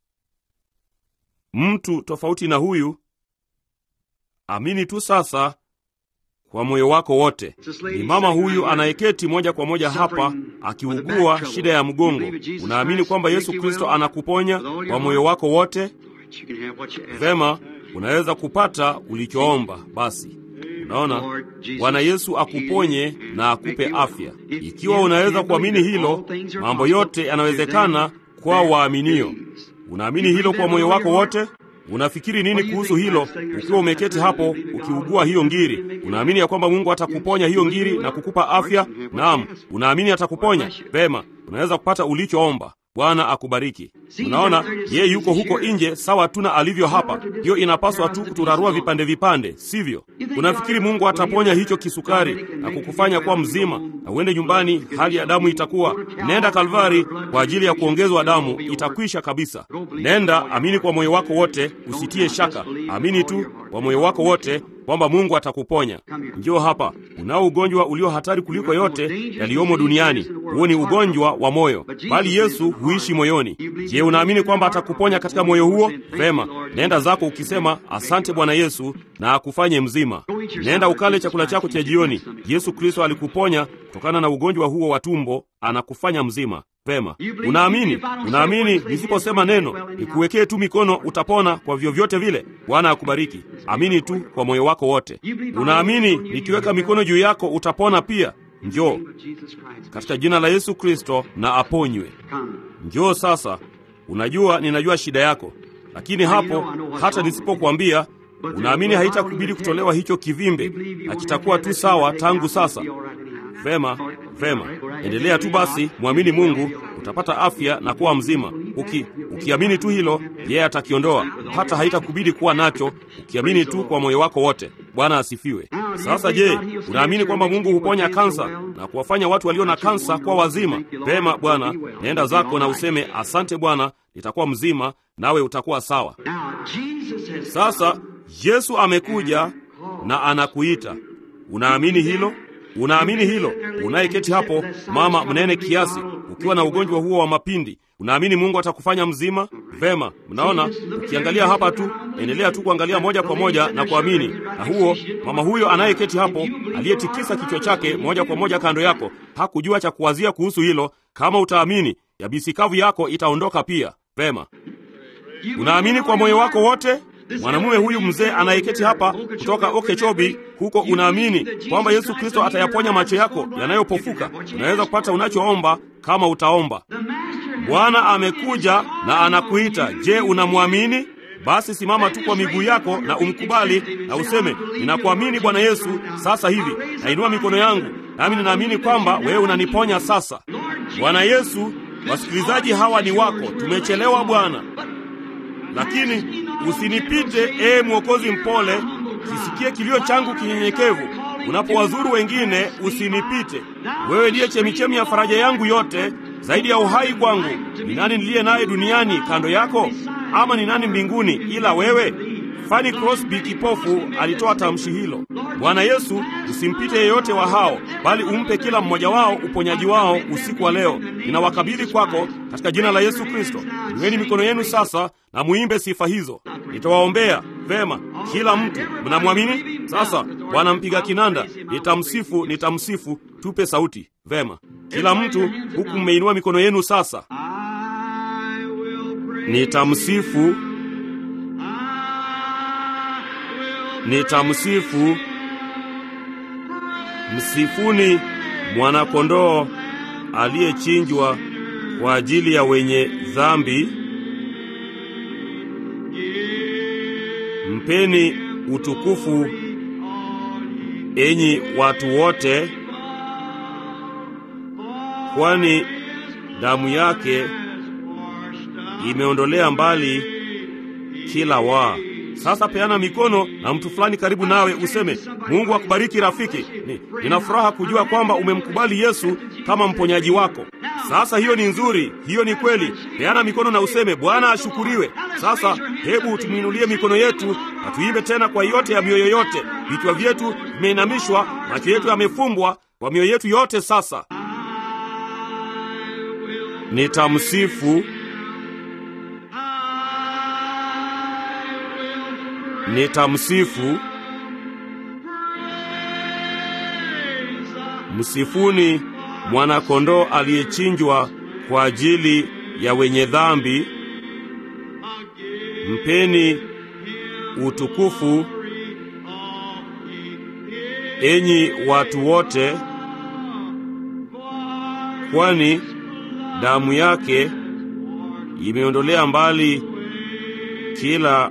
S1: mtu tofauti na huyu. Amini tu sasa kwa moyo wako wote. Ni mama huyu anayeketi moja kwa moja hapa akiugua shida ya mgongo. Unaamini kwamba Yesu Kristo anakuponya kwa moyo wako wote?
S2: You can have what you ask.
S1: Vema, unaweza kupata ulichoomba. Basi unaona, Bwana Yesu akuponye na akupe afya. Ikiwa unaweza kuamini hilo, mambo yote yanawezekana kwa waaminio. Unaamini hilo kwa moyo wako wote? Unafikiri nini kuhusu hilo? Ukiwa umeketi hapo ukiugua hiyo ngiri, unaamini ya kwamba Mungu atakuponya hiyo ngiri na kukupa afya? Naam, unaamini atakuponya. Vema, unaweza kupata ulichoomba. Bwana akubariki. Unaona, yeye yuko huko nje sawa tu na alivyo hapa. Hiyo inapaswa tu kuturarua vipande vipande, sivyo? Unafikiri Mungu ataponya hicho kisukari na kukufanya kuwa mzima na uende nyumbani, hali ya damu itakuwa? Nenda Kalvari kwa ajili ya kuongezwa damu, itakwisha kabisa. Nenda, amini kwa moyo wako wote, usitie shaka. Amini tu kwa moyo wako wote, kwamba Mungu atakuponya. Njoo hapa, unao ugonjwa ulio hatari kuliko yote yaliyomo duniani. Huo ni ugonjwa wa moyo, bali Yesu huishi moyoni. Je, unaamini kwamba atakuponya katika moyo huo? Vema, nenda zako ukisema asante Bwana Yesu, na akufanye mzima. Nenda ukale chakula chako cha jioni. Yesu Kristo alikuponya kutokana na ugonjwa huo wa tumbo, anakufanya mzima. Vema, unaamini? Unaamini nisiposema neno nikuwekee tu mikono utapona kwa vyovyote vile? Bwana akubariki. Amini tu kwa moyo wako wote. Unaamini nikiweka mikono juu yako utapona pia? Njoo katika jina la Yesu Kristo na aponywe. Njoo sasa. Unajua, ninajua shida yako, lakini hapo hata nisipokuambia unaamini haitakubidi kutolewa hicho kivimbe na kitakuwa tu sawa tangu sasa. Vema, vema, endelea tu basi, mwamini Mungu, utapata afya na kuwa mzima. Uki, ukiamini tu hilo, yeye atakiondoa, hata haitakubidi kuwa nacho, ukiamini tu kwa moyo wako wote. Bwana asifiwe. Sasa je, unaamini kwamba Mungu huponya kansa na kuwafanya watu walio na kansa kuwa wazima? Vema Bwana, nenda zako na useme asante Bwana, nitakuwa mzima, nawe utakuwa sawa. Sasa Yesu amekuja na anakuita. Unaamini hilo? Unaamini hilo? Unayeketi hapo, mama mnene kiasi, ukiwa na ugonjwa huo wa mapindi, unaamini Mungu atakufanya mzima? Vema, mnaona, ukiangalia hapa tu, endelea tu kuangalia moja kwa moja na kuamini. Na huo mama huyo anayeketi hapo, aliyetikisa kichwa chake moja kwa moja kando yako, hakujua cha kuwazia kuhusu hilo. Kama utaamini, yabisi kavu yako itaondoka pia. Vema, unaamini kwa moyo wako wote? Mwanamume huyu mzee anayeketi hapa kutoka Okechobi huko, unaamini kwamba Yesu Kristo atayaponya macho yako yanayopofuka? Unaweza kupata unachoomba kama utaomba. Bwana amekuja na anakuita. Je, unamwamini? Basi simama tu kwa miguu yako na umkubali na useme, ninakuamini Bwana Yesu. Sasa hivi nainua mikono yangu, nami ninaamini kwamba wewe unaniponya sasa. Bwana Yesu, wasikilizaji hawa ni wako. Tumechelewa Bwana, lakini usinipite ee Mwokozi mpole, kisikie kilio changu kinyenyekevu. Unapowazuru wengine, usinipite. Wewe ndiye chemichemi ya faraja yangu yote, zaidi ya uhai kwangu. Ni nani niliye naye duniani kando yako? Ama ni nani mbinguni ila wewe? Fanny Crosby kipofu alitoa tamshi hilo. Bwana Yesu, usimpite yeyote wa hao, bali umpe kila mmoja wao uponyaji wao usiku wa leo. Ninawakabidhi kwako katika jina la Yesu Kristo. Iweni mikono yenu sasa na muimbe sifa hizo. Nitawaombea vema. Kila mtu mnamwamini? Sasa Bwana mpiga kinanda, nitamsifu, nitamsifu. Tupe sauti vema. Kila mtu huku mmeinua mikono yenu sasa. Nitamsifu, nitamsifu. Msifuni mwanakondoo aliyechinjwa kwa ajili ya wenye dhambi. Mpeni utukufu enyi watu wote, kwani damu yake imeondolea mbali kila waa. Sasa peana mikono na mtu fulani karibu nawe, useme Mungu akubariki rafiki. Ni, nina furaha kujua kwamba umemkubali Yesu kama mponyaji wako. Sasa hiyo ni nzuri, hiyo ni kweli. Peana mikono na useme Bwana ashukuriwe. Sasa hebu tumwinulie mikono yetu na tuimbe tena kwa yote ya mioyo yote. Vichwa vyetu vimeinamishwa, macho yetu yamefumbwa, kwa mioyo yetu yote. Sasa nitamsifu nitamsifu. Msifuni mwanakondoo aliyechinjwa kwa ajili ya wenye dhambi. Mpeni utukufu enyi watu wote, kwani damu yake imeondolea mbali kila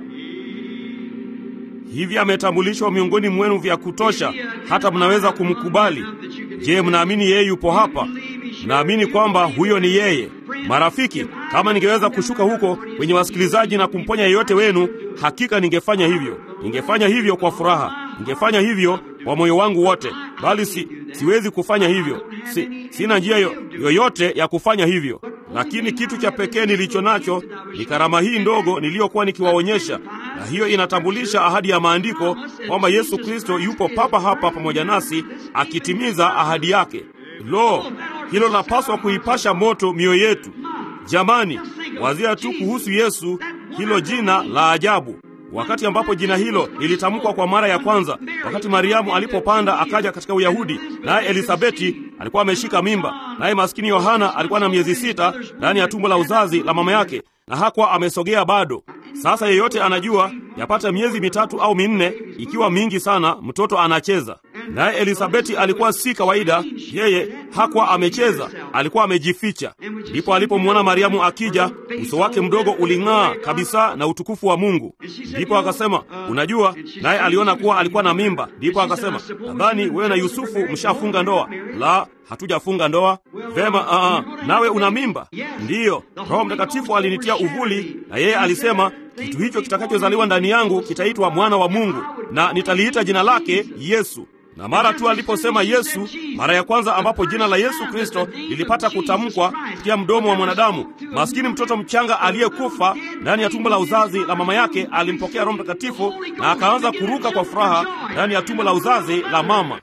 S1: hivi ametambulishwa miongoni mwenu vya kutosha hata mnaweza kumkubali. Je, mnaamini yeye yupo hapa? Mnaamini kwamba huyo ni yeye? Marafiki, kama ningeweza kushuka huko kwenye wasikilizaji na kumponya yeyote wenu, hakika ningefanya hivyo. Ningefanya hivyo kwa furaha, ningefanya hivyo kwa moyo wangu wote, bali si, siwezi kufanya hivyo. Si, sina njia yo, yoyote ya kufanya hivyo, lakini kitu cha pekee nilicho nacho ni karama hii ndogo niliyokuwa nikiwaonyesha na hiyo inatambulisha ahadi ya maandiko kwamba Yesu Kristo yupo papa hapa pamoja nasi akitimiza ahadi yake. Lo, hilo lapaswa kuipasha moto mioyo yetu. Jamani, wazia tu kuhusu Yesu, hilo jina la ajabu. Wakati ambapo jina hilo lilitamkwa kwa mara ya kwanza, wakati Mariamu alipopanda akaja katika Uyahudi, naye Elisabeti alikuwa ameshika mimba, naye maskini Yohana alikuwa na miezi sita ndani ya tumbo la uzazi la mama yake, na hakuwa amesogea bado. Sasa yeyote anajua yapata miezi mitatu au minne, ikiwa mingi sana, mtoto anacheza. Naye Elisabeti alikuwa si kawaida, yeye hakuwa amecheza, alikuwa amejificha. Ndipo alipomwona Mariamu akija, uso wake mdogo uling'aa kabisa na utukufu wa Mungu. Ndipo akasema, unajua, naye aliona kuwa alikuwa na mimba. Ndipo akasema, nadhani wewe na Yusufu mshafunga ndoa. La, hatujafunga ndoa. Vema, uh, nawe una mimba? Ndiyo, Roho Mtakatifu alinitia uvuli, na yeye alisema kitu hicho kitakachozaliwa ndani yangu kitaitwa mwana wa Mungu, na nitaliita jina lake Yesu. Na mara tu aliposema Yesu, mara ya kwanza ambapo jina la Yesu Kristo lilipata kutamkwa kupitia mdomo wa mwanadamu, maskini mtoto mchanga aliyekufa ndani ya tumbo la uzazi la mama yake alimpokea Roho Mtakatifu na akaanza kuruka kwa furaha ndani ya tumbo la uzazi la mama.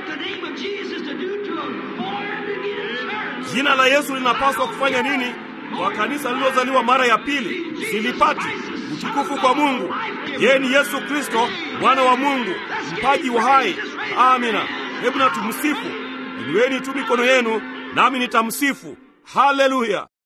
S1: Jina la Yesu linapaswa kufanya nini kwa kanisa lililozaliwa mara ya pili? Silipati utukufu kwa Mungu. Yeye ni Yesu Kristo, mwana wa Mungu, mpaji wa hai. Amina. Hebu na tumsifu. Inueni tu mikono yenu, nami nitamsifu. Haleluya!